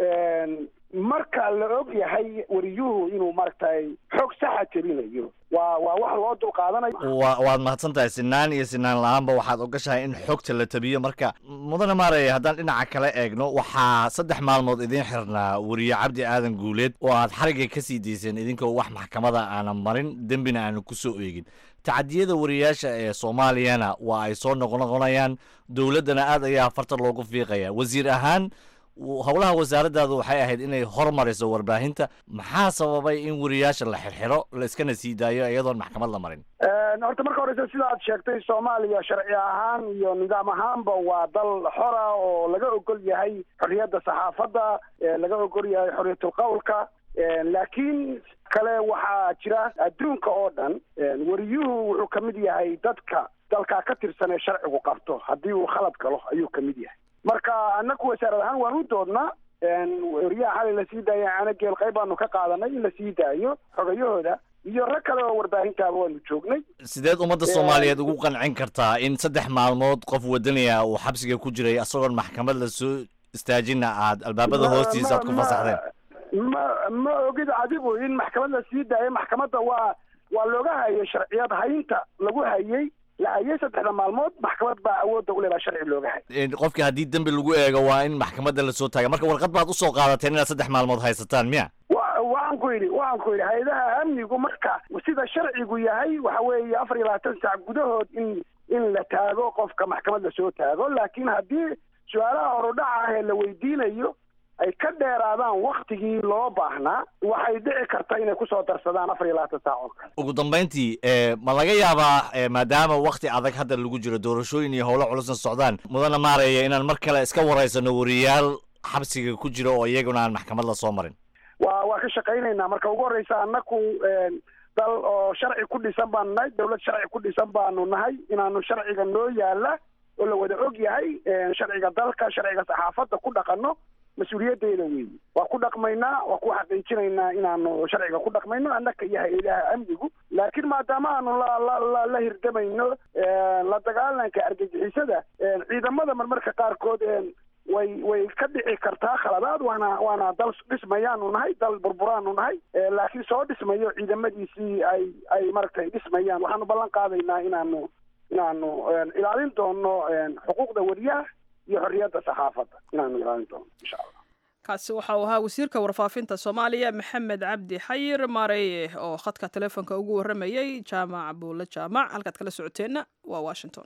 marka la og yahay wariyuhu inuu maaragtay xoog saxa tirinayo waa waa wax loo dul qaadanayo wa waad mahadsan tahay sinaan iyo sinaan la-aanba waxaad ogashahay in xogta la tabiyo marka mudane maaraya haddaan dhinaca kale eegno waxaa saddex maalmood idiin xirnaa wariye cabdi aadan guuleed oo aad xarigga ka sii dayseen idinkoo wax maxkamada aanan marin dembina aanan ku soo eegin tacadiyada wariyaasha ee soomaaliyana waa ay soo noqnoqonayaan dowladdana aad ayaa farta loogu fiiqaya wasiir ahaan howlaha wasaaraddaadu waxay ahayd inay hormariso warbaahinta maxaa sababay in wariyaasha la xirxiro la iskana sii daayo iyadoon maxkamad la marin horta marka horeysa sida aad sheegtay soomaaliya sharci ahaan iyo nidaam ahaanba waa dal xora oo laga ogol yahay xorriyadda saxaafadda laga ogol yahay xorriyatul qawlka laakiin kale waxaa jira adduunka oo dhan wariyuhu wuxuu ka mid yahay dadka dalkaa ka tirsan ee sharcigu qabto haddii uu khalad galo ayuu ka mid yahay marka annaku wasaarad ahaan waan u doodnaa wariyaha xalay lasii daaya canageel qayb baanu ka qaadanay in lasii daayo xogayahooda iyo rag kale oo warbaahintaaba waanu joognay sideed ummadda soomaaliyeed ugu qancin kartaa in saddex maalmood qof wadanaya uu xabsiga ku jiray isagoon maxkamad la soo istaajina aad albaabada hoostiisa aad ku fasaxdeen ma ma ogid adigu in maxkamad la sii daayo maxkamadda waa waa looga hayay sharciyad haynta lagu hayay la hayay saddexda maalmood maxkamad baa awoodda u leedaha sharci looga hay qofkii haddii dembi lagu eego waa in maxkamadda lasoo taaga marka warqad baad usoo qaadateen inaad saddex maalmood haysataan miya wa waxaan ku yidhi waxaan ku yidhi hay-adaha amnigu marka sida sharcigu yahay waxa weeye afar iyo labaatan saac gudahood in in la taago qofka maxkamad lasoo taago laakiin haddii su-aalaha horudhaca ah ee la weydiinayo ay ka dheeraadaan waktigii loo baahnaa waxay dhici karta inay kusoo darsadaan afar iyo labaatan saac oo kale ugu dambayntii ma laga yaabaa maadaama wakti adag hadda lagu jiro doorashooyin iyo howlo culusna socdaan mudana maaraya inaan mar kale iska waraysano wariyaal xabsiga ku jira oo iyaguna aan maxkamad la soo marin waa waa ka shaqaynaynaa marka ugu horreysa annaku dal oo sharci ku dhisan baanu nahay dawlad sharci ku dhisan baanu nahay inaanu sharciga noo yaala oo la wada og yahay sharciga dalka sharciga saxaafadda ku dhaqanno mas-uuliyaddeeda weeye waa ku dhaqmaynaa waa ku xaqiijinaynaa inaanu sharciga ku dhaqmayno annaka iyo hay-adaha amnigu laakiin maadaama aanu la la la la hirdamayno la dagaalanka argagixisada ciidamada marmarka qaarkood way way ka dhici kartaa khaladaad waana waana dal dhismayaanu nahay dal burburaanu nahay laakiin soo dhismayo ciidamadiisii ay ay maaragtay dhismayaan waxaanu ballan qaadaynaa inaanu inaanu ilaalin doono xuquuqda wariyaha iyo xorriyadda saxaafadda inaanu ilaalin doono insha allah kaasi waxa uu ahaa wasiirka warfaafinta soomaaliya maxamed cabdi xayir maareye oo khadka telefoonka ugu warramayey jaamac buulle jaamac halkaad kala socoteenna waa washington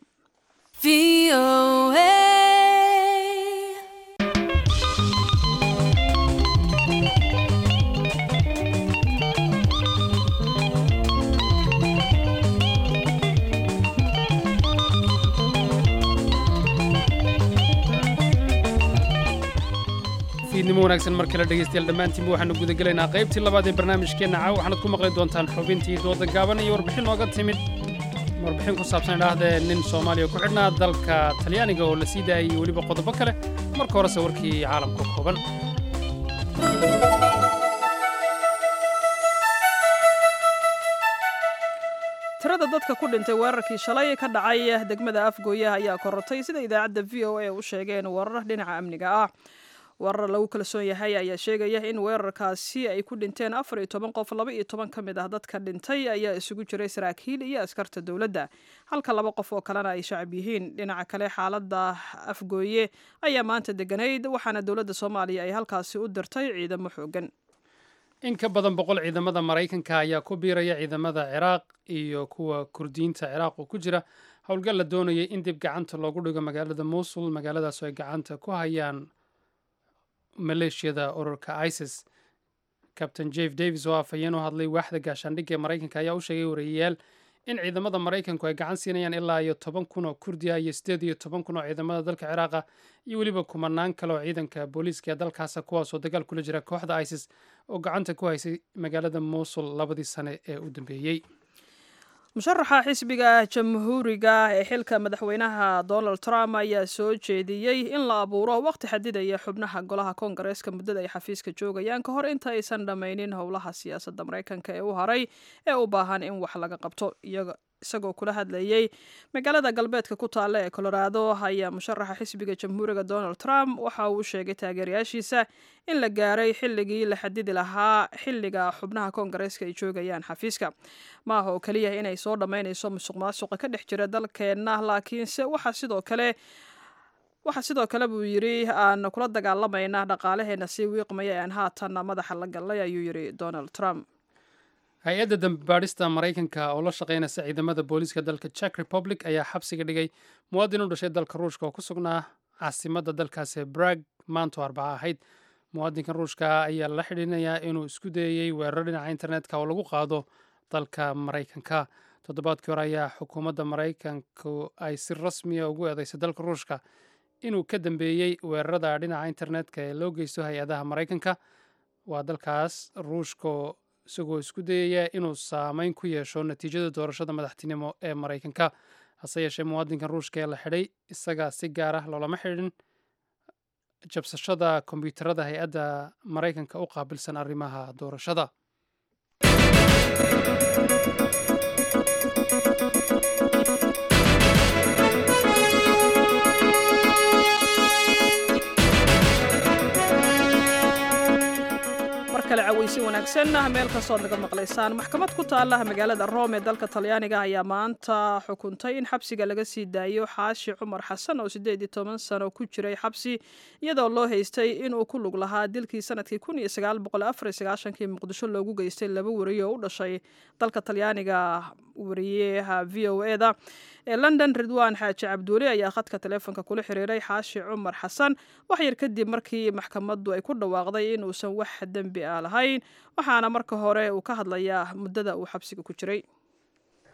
fiidnimo wanaagsan mar kale dhegaystayaal dhammaantiinba waxaanu gudagelaynaa qaybtii labaad ee barnaamijkeenna caaw waxaanad ku maqli doontaan xubintii dooda gaaban iyo warbixin nooga timid warbixin ku saabsan idhaahdee nin soomaaliya ku xidhnaa dalka talyaaniga oo la sii daayay iyo weliba qodobo kale marka horese warkii caalamka kooban tirada dadka ku dhintay weerarkii shalay ka dhacay degmada afgooyaha ayaa korortay sida idaacadda v o a u sheegeen weerar dhinaca amniga ah weerar lagu kalsoon yahay ayaa sheegaya in weerarkaasi ay ku dhinteen afar iyo toban qof laba iyo toban ka mid ah dadka dhintay ayaa isugu jiray saraakiil iyo askarta dowladda halka laba qof oo kalena ay shacab yihiin dhinaca kale xaaladda afgooye ayaa maanta deganayd waxaana dowladda soomaaliya ay halkaasi u dirtay ciidamo xoogan in ka badan boqol ciidamada maraykanka ayaa ku biiraya ciidamada ciraaq iyo kuwa kurdiyiinta ciraaq oo ku jira howlgal la doonayay in dib gacanta loogu dhigo magaalada muusul magaaladaasoo ay gacanta ku hayaan maleeshiyada ururka isis cabtain jeff davis oo afhayeen u hadlay waaxda gaashaandhigga ee maraykanka ayaa u sheegay warayayaal in ciidamada maraykanku ay gacan siinayaan ilaa iyo toban kun oo kurdiya iyo siddeed iyo toban kun oo ciidamada dalka ciraaqa iyo weliba kumanaan kale oo ciidanka booliiska ee dalkaasa kuwaasoo dagaal kula jira kooxda isis oo gacanta ku haysay magaalada muusul labadii sane ee u dambeeyey musharaxa xisbiga jamhuuriga ee xilka madaxweynaha donald trump ayaa soo jeediyey in la abuuro waqti xadidaya xubnaha golaha koongareeska muddada ay xafiiska joogayaan ka hor inta aysan dhammaynin howlaha siyaasadda maraykanka ee u haray ee u baahan in wax laga qabto isagoo kula hadlayey magaalada galbeedka ku taalla ee colorado ayaa musharaxa xisbiga jamhuuriga donald trump waxa uu sheegay taageerayaashiisa in la gaaray xilligii la xadidi lahaa xilliga xubnaha koongareeska ay joogayaan xafiiska ma aha oo keliya inay soo dhammaynayso musuq maasuqa ka dhex jira dalkeenna laakiinse waxaa sidoo kale waxaa sidoo kale buu yidhi aan kula dagaalamayna dhaqaalaheena sii wiiqmaya aan haatan madaxa la gallay ayuu yidhi donald trump hay-adda dambibaadhista maraykanka oo la shaqaynaysa ciidamada booliiska dalka czech republic ayaa xabsiga dhigay muwaadin u dhashay dalka ruushka oo ku sugnaa caasimadda dalkaasi brag maanto arbaca ahayd muwaadinkan ruushka ayaa la xidhiinayaa inuu isku dayey weeraro dhinaca internetka oo lagu qaado dalka maraykanka toddobaadkii hore ayaa xukuumadda maraykanku ay si rasmiya ugu eedeysay dalka ruushka inuu ka dambeeyey weerarada dhinaca internetka ee loo geysto hay-adaha maraykanka waa dalkaas ruushka isagoo isku dayaya inuu saameyn ku yeesho natiijada doorashada madaxtinimo ee maraykanka hase yeeshee muwaadinkan ruushka ee la xidhay isaga si gaar ah loolama xidhin jabsashada kombyuutarada hay-adda maraykanka u qaabilsan arrimaha doorashada kale cawaysi wanaagsan meel kastood naga maqlaysaan maxkamad ku taala magaalada rome ee dalka talyaaniga ayaa maanta xukuntay in xabsiga laga sii daayo xaashi cumar xasan oo siddeed iyo toban sano ku jiray xabsi iyadoo loo haystay inuu ku lug lahaa dilkii sanadkii kun iyo sagaal boqol afar iyo sagaashankii muqdisho loogu geystay laba wariye oo u dhashay dalka talyaaniga wariyaha v o e da ee london ridwan xaaji cabduuli ayaa khadka taleefonka kula xiriiray xaashi cumar xasan wax yar kadib markii maxkamaddu ay ku dhawaaqday inuusan wax dembi ah lahayn waxaana marka hore uu ka hadlayaa muddada uu xabsiga ku jiray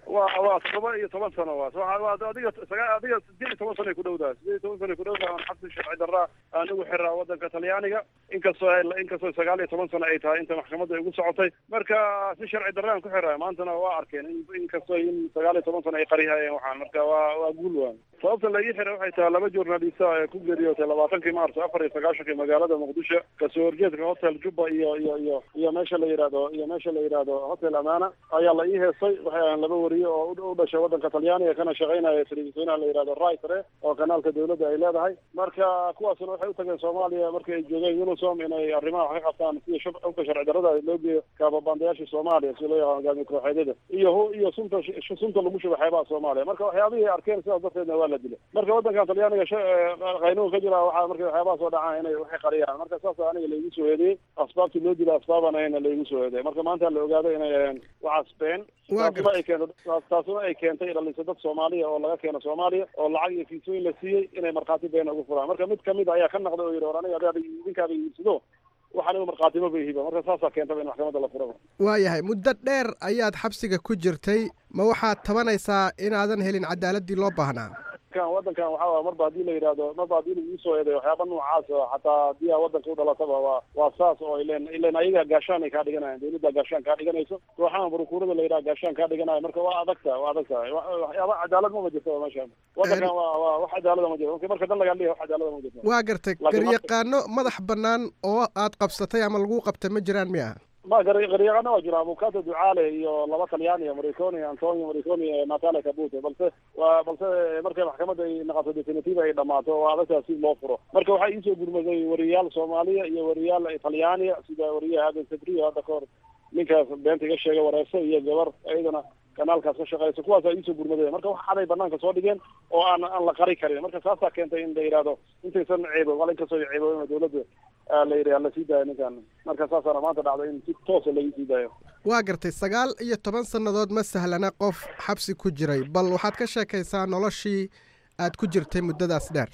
waa waa todoba iyo toban sano waa Waxa- waa adiga sagaa adiga sideed iyo toban sano ay ku dhowdahay sideed iyo toban sano ay ku dhowdahay aan xabsi sharci darra aan ugu xiraa wadanka talyaaniga inkastoo ay- inkastoo sagaal iyo toban sano ay tahay inta maxkamadda ay ugu socotay marka si sharci darra aan ku xiraa maantana waa arkeen in inkastoo in sagaal iyo toban sano ay qarihayeen waxaan marka waa waa guul waan sababta la ii xiray waxay tahay laba journalista ee ku geeriyootay labaatankii maarso afar iyo sagaashankii magaalada muqdisho kasoo horjeedka hotel jubba iyo iyo iyo iyo meesha la yidhahdo iyo meesha la yidhahdo hotel amana ayaa la ii heestay waxay ahaan laba wariye oo u- u dhashay wadanka talyaaniga kana shaqaynaya telefisyonaha la yidhahdo ritre oo kanaalka dawladda ay leedahay marka kuwaasna waxay u tageen soomaaliya markii ay joogeen unisom inay arrimaha wax ka qabtaan sida shub- xubka sharci darrada loo geeyo kaababaandayaasha soomaaliya si loo yaqaano hogaamiye kooxeedyada iyo hu- iyo sunta sh- sunta lagu shubo xeebaha soomaaliya marka waxyaabihii ay arkeen sidaas darteedna waa la dilay marka wadankan talyaaniga sha- eh, qaynuun ka jira waxaa markay waxyaabaha soo dhacaan inay waxay qariyaan marka saas aniga laigu soo eedeeyey asbaabtii loo dilay asbaaban ayna laigu soo eedeeyey marka maanta la ogaaday inay aheen waxaas been Waa taasuna ay keento taas- taasuna ay keentay dhaliso dad soomaaliya oo laga keeno soomaaliya oo lacag iyo fiisooyin la siiyey inay markhaati beena ugu furaan marka mid kamid ayaa ka naqday oo yidhi war aniga adaada idinkaaba iibsado waxaan igu markhaatimo bay hiba marka saasaa keentaba in maxkamadda la furaba waayahay muddo dheer ayaad xabsiga ku jirtay ma waxaad tabanaysaa inaadan helin cadaaladii loo baahnaa kan wadankan waxaa waay marba haddii la yidhaahdo marba haddii lagu soo eeday waxyaaba noocaas ah, xataa haddii aa wadanka u dhalataba waa waa saas oo ilen ilen ayaga gaashaan ay kaa dhiganayaan dawladda gaashaan kaa dhiganayso waxaan burukuurada la yidhaha gaashaan kaa dhiganayo marka waa adagta waa adag tahay Wa- waxyaaba cadaalad ma ma jirto meeshaan wadankan waa waa wax cadaalada ma jirto marka marka dan lagaa dhiga wax cadaalada ma jirto waa gartay Laakiin marka- garyaqaano madax bannaan oo aad qabsatay ama lagu qabtay ma jiraan miya ma gari- garyaqana waa jira abukato ducaale iyo laba talyaaniya mariconi antonio mariconi ee natale kabute balse waa balse markay maxkamadda ay naqato definitive ay dhamaato waa adagtaa si loo furo marka waxaa iisoo gurmaday wariyaal soomaaliya iyo wariyaal talyaaniya sida wariyaha aadan sabriyo hadda kahor ninkaas beenta iga sheegay wareerso iyo gabar iyadana kanaalkaas ka shaqeysa kuwaasaa iisoo gurmaday marka wax caday banaanka soo dhigeen oo aan aan la qari karin marka saasaa keentay in la yidhahdo intaysan ceebo wala inkastoo ceeboobin dawladda aa la yidhi la sii daayo ninkan marka saasaana maanta dhacday in si toosa lagu sii daayo waa gartay sagaal iyo toban sannadood ma sahlana qof xabsi ku jiray bal waxaad ka sheekaysaa noloshii aad ku jirtay muddadaas dheer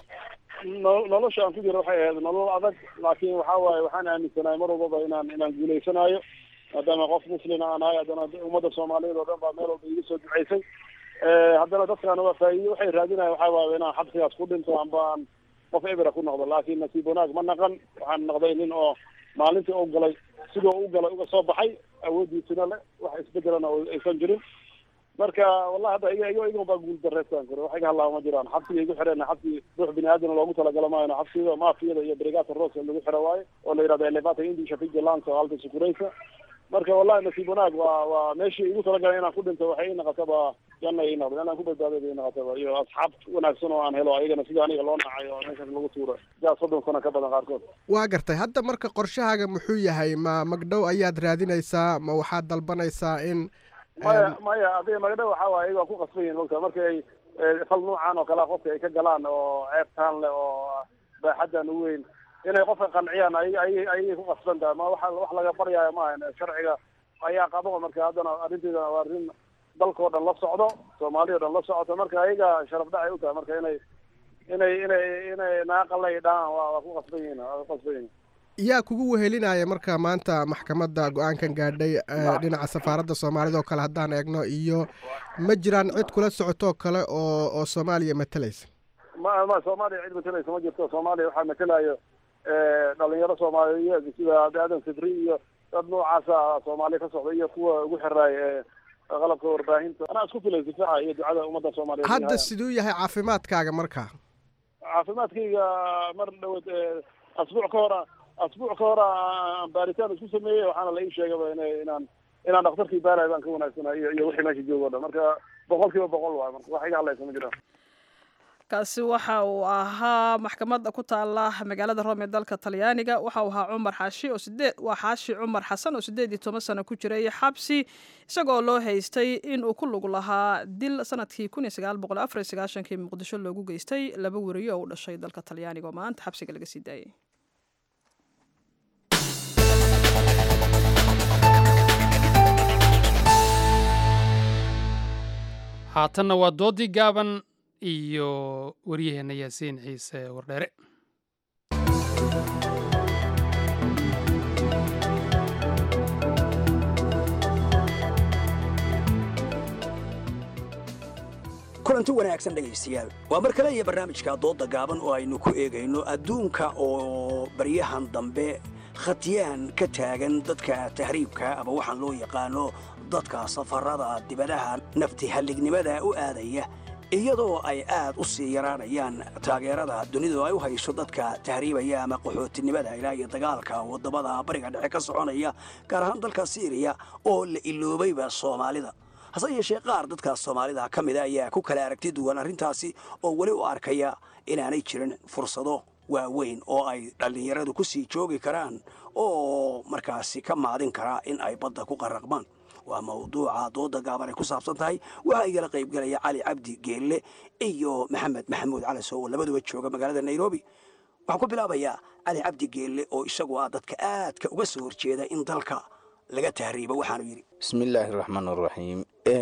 no- nolosha aan ku jiro waxay ahayd nolol adag laakiin waxaa waaye waxaan aaminsanahay mar walbaba inaan inaan guuleysanayo maadaama qof muslima aan ahay haddana ummadda soomaaliyeed oo dhan baa meel walba iga soo duceysay Eh, haddana dadkaana waa faa'iido waxay raadinayan waxaa waaye inaan xabsigaas ku dhinto amba aan qof ebera ku noqdo laakiin nasiib wanaag ma naqan waxaan noqday nin oo maalintii u galay sidoo u galay uga soo baxay awoodiisina le wax isbedelana oo aysan jirin marka wallahi hadda iga iga iga baa guul dareystaan kore wax iga hadlaaba ma jiraan xabsiga igu xireen xabsi ruux bini aadam loogu talagalo maayo xabsiga maafiyada iyo brigata rosa lagu xiro waaye oo la yidhahdo elevata indisha vigilance oo alta sukureysa marka wallahi nasiib wanaag waa waa meeshii igu talagalay inaan ku dhinto waxay ii noqotaba janna ii noqdo inaan ku badbaaday bay ii noqotaba iyo asxaab wanaagsan oo aan helo ayagana sida aniga loo nacay oo meeshaas lagu tuuro sidaa soddon sano ka badan qaarkood waa gartay hadda marka qorshahaaga muxuu yahay ma magdhow ayaad raadinaysaa ma waxaad dalbanaysaa in maya maya adiga magadha waxaa waaye iyaga waa ku qasban yihin mogta marka ay eh, fal noocan oo kalea qofka ay ka galaan oo ceebtaan leh oo baaxaddan u weyn inay qofka qanciyaan ay ay ayay ku qasban tahay ma waxa wax laga baryaayo maaha sharciga ayaa qabo marka haddana arrinteeda waa arrin dalkao dhan la socdo soomaaliya o dhan la socoto marka ayaga sharaf dhacay u tahay marka inay inay inay inay naaqalay dhahaan waa waa ku qasban yihin waa ku qasban yihin yaa kugu wehelinaya marka maanta maxkamadda go-aankan gaadhay eh, dhinaca safaaradda soomaalida oo kale haddaan eegno iyo ma jiraan cid kula socotoo kale oo oo soomaaliya matalaysa ma ma soomaaliya cid matalaysa ma jirto soomaaliya waxaa matalayo eh, dhalinyaro soomaaliyeed sida aadan sidri iyo dad noocaasa soomaaliya ka socda iyo kuwa ugu xiraay ee qalabka warbaahinta anaa isku filay difaaca iyo ducada ummadda soomaaliyeed hadda siduu yahay caafimaadkaaga marka caafimaadkayga mar dhawad eh, asbuuc ka hora asbuuc ka hor aan baaritaan isku sameeyey waxaana la ii sheegaba ina inaan inaan dhakhtarkii baarayo baan ka wanaagsanahay iyo iyo wixii meesha joogo o dhan marka boqol kiiba boqol waay marka wax iga hadlaysa ma jiraan kaasi waxa uu ahaa maxkamadda ku taala magaalada rome ee dalka talyaaniga waxa uu ahaa cumar xaashi oo sideed waa xaashi cumar xasan oo sideed iyo toban sano ku jiray xabsi isagoo loo haystay in uu ku lug lahaa dil sanadkii kun iyo sagaal boqol afar iyo sagaashankii muqdisho loogu geystay laba weriyo oo u dhashay dalka talyaaniga oo maanta xabsiga laga sii daayay haatanna waa doodii gaaban iyo waryaheenna yaasiin ciise wardheere kulanti wanaagsan dhegaystayaal waa mar kale iyo barnaamijka doodda gaaban oo aynu ku eegayno adduunka oo baryahan dambe khatyaan ka taagan dadka tahriibka ama waxaan loo yaqaano dadka safarada dibadaha nafti hallignimada u aadaya iyadoo ay aad u sii yaraanayaan taageerada dunidu ay u hayso dadka tahriibaya ama qaxootinimada ilaa iyo dagaalka waddamada bariga dhexe ka soconaya gaar ahaan dalka siiriya oo la iloobayba soomaalida hase yeeshee qaar dadkaas soomaalida ka mida ayaa ku kala aragti duwan arrintaasi oo weli u arkaya inaanay jirin fursado waaweyn oo ay dhallinyaradu ku sii joogi karaan oo markaasi ka maadin karaa in ay badda ku qaraqmaan waa mawduuca dooda gaaban ay ku saabsan tahay waxaa igala qaybgelaya cali cabdi geelle iyo maxamed maxamuud calasow oo labaduba jooga magaalada nairobi waxaan ku bilaabayaa cali cabdi geelle oo isagu ah dadka aadka uga soo horjeeda in dalka laga tahriibo waxaanu yidhi bismillaahi raxmaan raxiim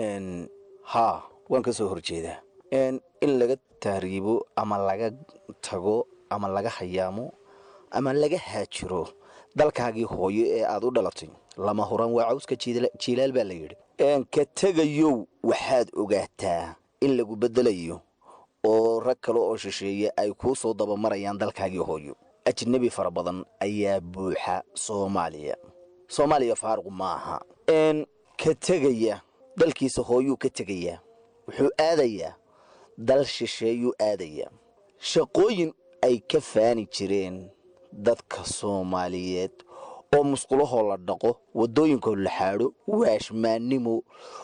haa waan ka soo horjeedaa in laga tahriibo ama laga tago ama laga hayaamo ama laga haajiro dalkaagii hooyo ee aad u dhalatay lama huran waa cawska jiilaal baa la yidhi ka tegayow waxaad ogaataa in lagu beddelayo oo rag kale oo shisheeye ay kuu soo dabamarayaan dalkaagii hooyo ajnebi fara badan ayaa buuxa soomaaliya soomaaliya faaruq maaha ka tegaya dalkiisa hooyuu ka tegayaa wuxuu aadayaa dal shisheeyuu aadayaa shaqooyin ay ka faani jireen dadka soomaaliyeed oo musqulahoo la dhaqo waddooyinkoo la xaadho waashmaannimo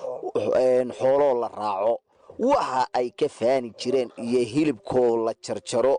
xooloo la raaco waxa ay ka faani jireen iyo hilibkoo la jarjaro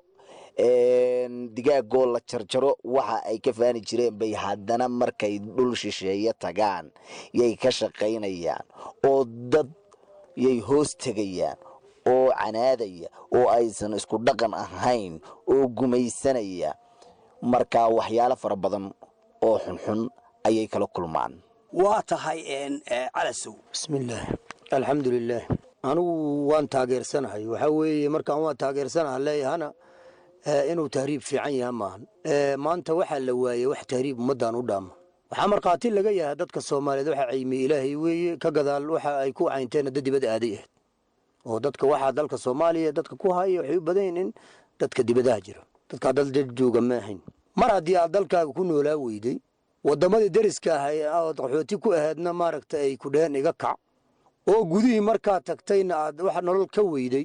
digaagoo la jarjaro waxa ay ka faani jireen bay haddana markay dhul shisheeye tagaan yay ka shaqaynayaan oo dad yay hoos tegayaan oo canaadaya oo aysan isku dhaqan ahayn oo gumaysanaya markaa waxyaalo fara badan oo xunxun ayay kala kulmaan waa tahay calasow bismillaah alxamdulilaah anigu waan taageersanahay waxaa weeye markaan waan taageersanaha leeyahana inuu tahriib fiican yaha maahan maanta waxaa la waayey wax tahriib ummaddan u dhaama waxaa markhaati laga yahay dadka soomaaliyeed waxa caymiye ilaahay weeye ka gadaal waxa ay ku caynteen dad dibad aaday ahayd oo dadka waxaa dalka soomaaliya dadka ku haya waxay u badan yihin in dadka dibadaha jira dadkaa dal dad jooga ma ahayn mar haddii aad dalkaaga ku noolaa weyday waddamadii deriska ahay ood qaxooti ku ahaydna maaragta ay ku dheheen iga kac oo gudihii markaa tagtayna aad wax nolol ka weyday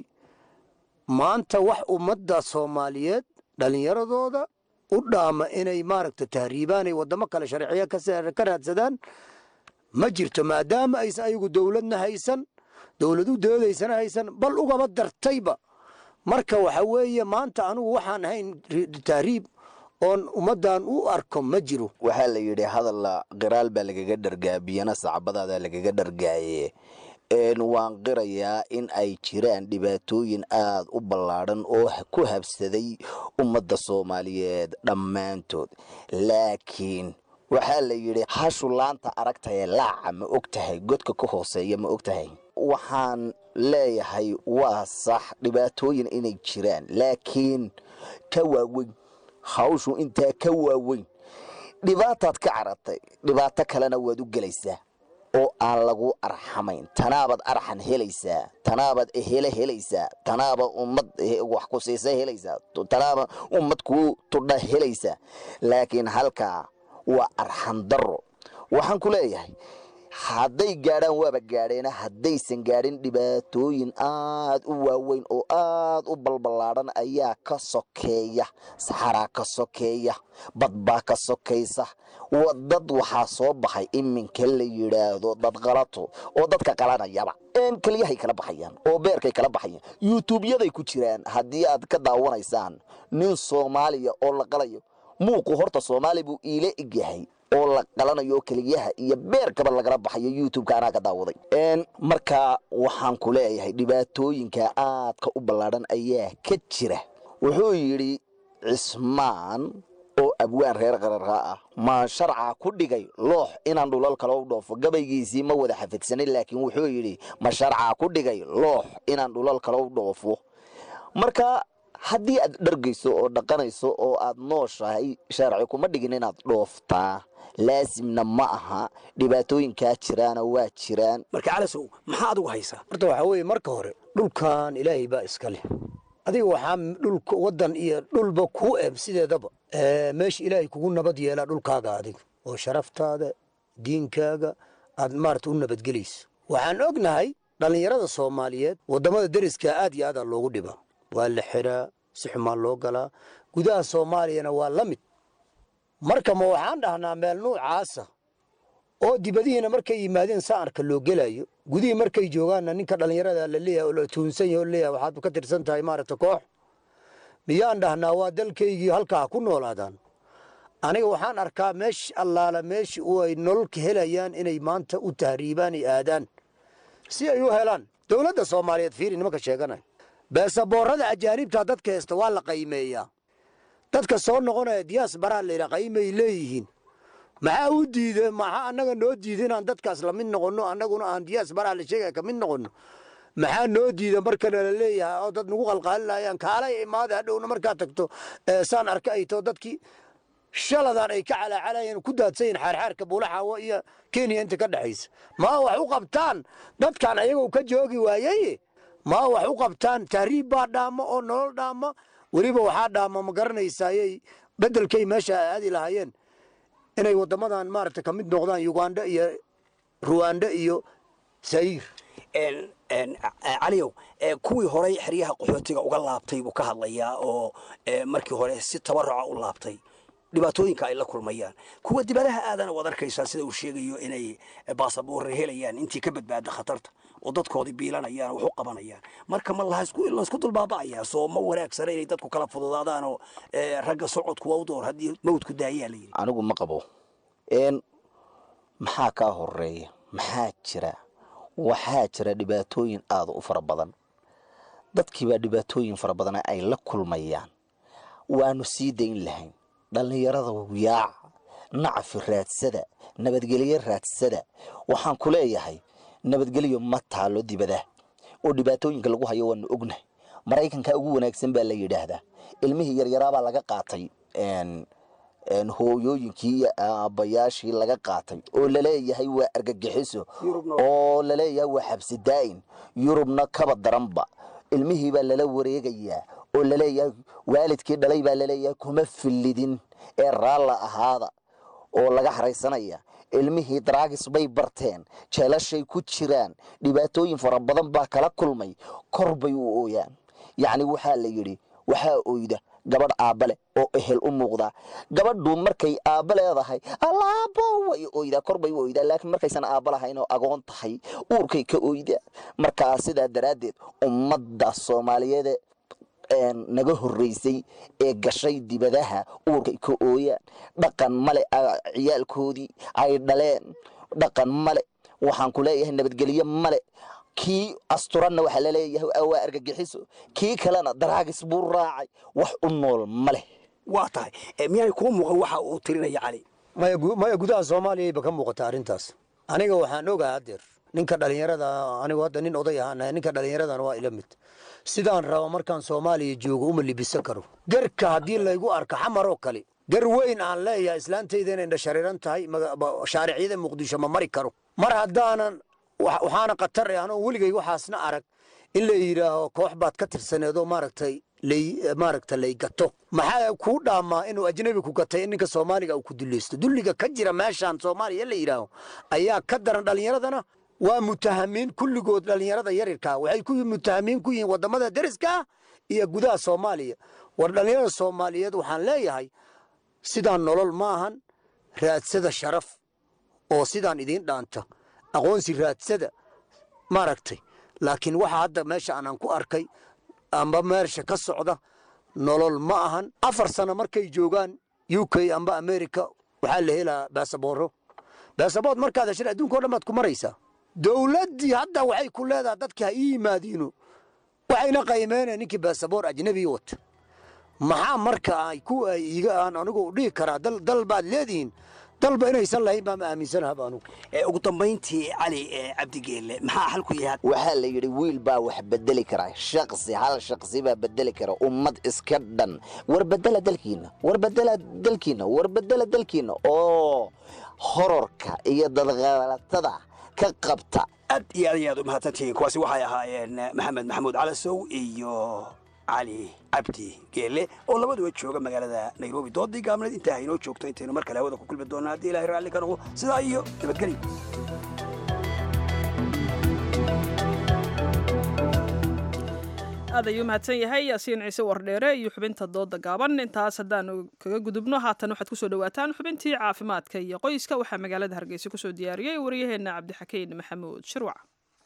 maanta wax ummadda soomaaliyeed dhallinyaradooda u dhaama inay maaragta tahriibaan ay waddamo kale sharciya ka raadsadaan ma jirto maadaama aysan ayagu dowladna haysan dowladu doodaysana haysan bal ugaba dartayba marka waxa weeye maanta anugu waxaan ahayn tahriib oon ummaddan u arko ma jiro waxaa la yidhi hadalla qiraal baa lagaga dhargaa biyana sacbadaada lagaga dhargaaye waan qirayaa in ay jiraan dhibaatooyin aad u ballaadhan oo ku habsaday ummadda soomaaliyeed dhammaantood laakiin waxaa la yidhi hashu laanta aragtaye laaca ma og tahay godka ka hooseeya ma og tahay waxaan leeyahay waa sax dhibaatooyin inay jiraan laakiin ka waaweyn hawshu intaa ka waaweyn dhibaataad ka caratay dhibaato kalena waad u gelaysaa oo aan lagu arxamayn tanaabaad arxan helaysaa tanaabaad ehele helaysaa tanaaba ummad wax ku siisa helaysaa tanaaba ummad kuu tudha helaysaa laakiin halkaa waa arxan darro waxaan ku leeyahay hadday gaadhaan waaba gaadheena haddaysan gaadhin dhibaatooyin aad u waaweyn oo aad u balballaadhan ayaa ka sokeeya saxaraa ka sokeeya badbaa ka sokaysa dad waxaa soo baxay iminka la yidhaahdo dad qalato oo dadka qalanayaba een keliyahay kala baxayaan oo beerkay kala baxayaan yuutuubyaday ku jiraan haddii aad ka daawanaysaan nin soomaaliya oo la qalayo muuqu horta soomaali buu iila egyahay oo la qalanayo keliyaha iyo beerkaba lagala baxayo youtubeka anaa ka daawaday marka waxaan ku leeyahay dhibaatooyinka aadka u ballaadhan ayaa ka jira wuxuu yidhi cismaan oo abwaan reer qararka ah maa sharca ku dhigay loox inaan dhulal kale u dhoofo gabaygiisii ma wada xafigsanin laakiin wuxuu yidhi ma sharca ku dhigay loox inaan dhulal kale u dhoofo marka haddii aad dhargayso oo dhaqanayso oo aad nooshahay sharci kuma dhigin inaad dhooftaa laasimna ma aha dhibaatooyinkaa jiraana waa jiraan marka calasow maxaa adigu haysaa horta waxaa weeye marka hore dhulkan ilaahay baa iska leh adiga waxaa dhulka waddan iyo dhulba kuu eb sideedaba meesha ilaahay kugu nabad yeelaa dhulkaaga adiga oo sharaftaada diinkaaga aad maarata u nabadgelayso waxaan ognahay dhallinyarada soomaaliyeed waddamada deriska aad iyo aadaa loogu dhibaa waa la xiraa si xumaa loo galaa gudaha soomaaliyana waa la mid marka ma waxaan dhahnaa meel nuucaasa oo dibadihiina markay yimaadeen saarka loo gelayo gudihii markay joogaanna ninka dhallinyarada la leeyahay oo la tuunsan yahay oo leeyahay waxaad ka tirsan tahay maaragta koox miyaan dhahnaa waa dalkaygii halkaa ku noolaadaan aniga waxaan arkaa meesh allaala meeshii u ay nololka helayaan inay maanta u tahriibaan ay aadaan si ay u helaan dowladda soomaaliyeed fiiri nimanka sheeganaya beesaboorada ajaanibta dadka heesta waa la qaymeeyaa dadka soo noqonaya diyaas baraa layidhaa qaymay leeyihiin maxaa u diide maxaa annaga noo diida inaan dadkaas la mid noqonno annaguna aan diyaas baraa la sheegaya ka mid noqonno maxaa noo diida markana la leeyahay oo dad nagu qalqaalinayaan kaalay imaada hadhowna markaa tagto saan arka ay too dadkii shaladan ay ka calaacalayeen ku daadsayin xaarxaarka buulaxaawo iyo kenya inta ka dhexaysa maa wax u qabtaan dadkan ayagoo ka joogi waayey maa wax u qabtaan tahriib baa dhaamo oo nolol dhaama weliba waxaa dhaama ma garanaysayay beddelkay meesha aadi lahaayeen inay waddamadan maaragta ka mid noqdaan uganda iyo ruwanda iyo sayir caliyow kuwii horey xeryaha qaxootiga uga laabtay buu ka hadlayaa oo markii hore si tabaruca u laabtay dhibaatooyinka ay la kulmayaan kuwa dibadaha aadana waad arkaysaa sida uu sheegayo inay baasaboorre helayaan intii ka badbaada khatarta oo dadkoodii biilanayaan wax u qabanayaan marka ma laysku dulbaaba'ayaa soo ma wanaagsana inay dadku kala fududaadaan oo ragga socodku waa u door haddii mawdku daayaa la yidhi anigu ma qabo n maxaa kaa horeeya maxaa jira waxaa jira dhibaatooyin aada u fara badan dadkiibaa dhibaatooyin fara badan ay la kulmayaan waanu sii dayn lahayn dhallinyarada yaaca nacafi raadsada nabadgelyo raadsada waxaan ku leeyahay nabadgelyo ma taalo dibadaha oo dhibaatooyinka lagu hayo waanu ognahay maraykanka ugu wanaagsan baa la yidhaahdaa ilmihii yaryaraabaa laga qaatay hooyooyinkii iyo aabbayaashii laga qaatay oo laleeyahay waa argagixiso oo laleeyahay waa xabsi daa'in yurubna kaba daranba ilmihii baa lala wareegayaa oo laleeyahay waalidkii dhalay baa laleeyahay kuma fillidin ee raalla ahaada oo laga haraysanaya ilmihii daraagis bay barteen jeelashay ku jiraan dhibaatooyin fara badan baa kala kulmay kor bay u ooyaan yacni waxaa la yidhi waxaa oyda gabadh aabbale oo ehel u muuqdaa gabadhu markay aabba leedahay allaabo way oydaa kor bay u oydaa laakiin markaysan aabba lahayn oo agoon tahay uurkay ka oydaa markaa sidaa daraaddeed ummadda soomaaliyeed naga horreysay ee gashay dibadaha uurkay ka ooyaan dhaqan male ciyaalkoodii ay dhaleen dhaqan male waxaan ku leeyahay nabadgelyo male kii asturanna waxaa laleeyahay waa argagixiso kii kalena daraagis buu raacay wax u nool ma leh waa tahay miyaanay kuu muuqan waxa uu tirinaya cali maya gudaha soomaaliyayba ka muuqata arrintaas aniga waxaan ogaa haddeer ninka dhallinyarada anigu hadda nin oday ahaanahay ninka dhallinyaradana waa ila mid sidaan rabo markaan soomaaliya joogo uma libisan karo garka haddii laygu arko xamar oo kale gar weyn aan leeyahay islaantayda inay dhashariiran tahay shaariciyada muqdisho ma mari karo mar haddaanan waxaana khatar eh anoo weligay waxaasna arag in la yidhaaho koox baad ka tirsaneedoo maaragtay lay maaragta lay gato maxaa kuu dhaamaa inuu ajnabi ku gatay in ninka soomaaliga uu ku dulaysto dulliga ka jira meeshaan soomaaliya la yidhaaho ayaa ka daran dhallinyaradana waa mutahamiin kulligood dhallinyarada yarirkaa waxay ku mutahamiin ku yihiin waddamada deriska iyo gudaha soomaaliya war dhallinyarada soomaaliyeed waxaan leeyahay sidaan nolol maahan raadsada sharaf oo sidaan idiin dhaanta aqoonsi raadsada maaragtay laakiin waxa hadda meesha aanan ku arkay amba meesha ka socda nolol ma ahan afar sano markay joogaan u k amba america waxaa la helaa baasabooro baasabood markaad heshan adduunka o dhan baad ku maraysaa dowladdii hadda waxay ku leedahay dadkii ha ii yimaadiino waxayna qaymeynaya ninkii baasaboor ajnabi wata maxaa marka ay ku ay iga aan anigu dhihi karaa dal dal baad leedihiin dalba inaysan lahayn baa ma aaminsanaha anugu ugu dambayntii cali cabdigeelle maxaa xalku yahay waxaa la yidhi wiil baa wax bedeli kara shaqsi hal shaqsi baa bedeli kara ummad iska dhan war bedela dalkiina war bedela dalkiina war bedela dalkiina oo hororka iyo dadqalatada ka qabta aad iyo aad iyo aad u mahadsantihiin kuwaasi waxay ahaayeen maxamed maxamuud calasow iyo cali cabdi geele oo labaduba jooga magaalada nairobi doodii gaabneed intaa haynoo joogto intaynu mar kale hawada ku kulmi doonaa haddii ilahay raalli ka noqdo sidaa iyo nabadgelyo aad ayuu mahadsan yahay yaasiin ciise wardheere iyo xubinta dooda gaaban intaas haddaanu kaga gudubno haatan waxaad kusoo dhawaataan xubintii caafimaadka iyo qoyska waxaa magaalada hargeysa kusoo diyaariyey waryaheena cabdixakiin maxamuud shirwac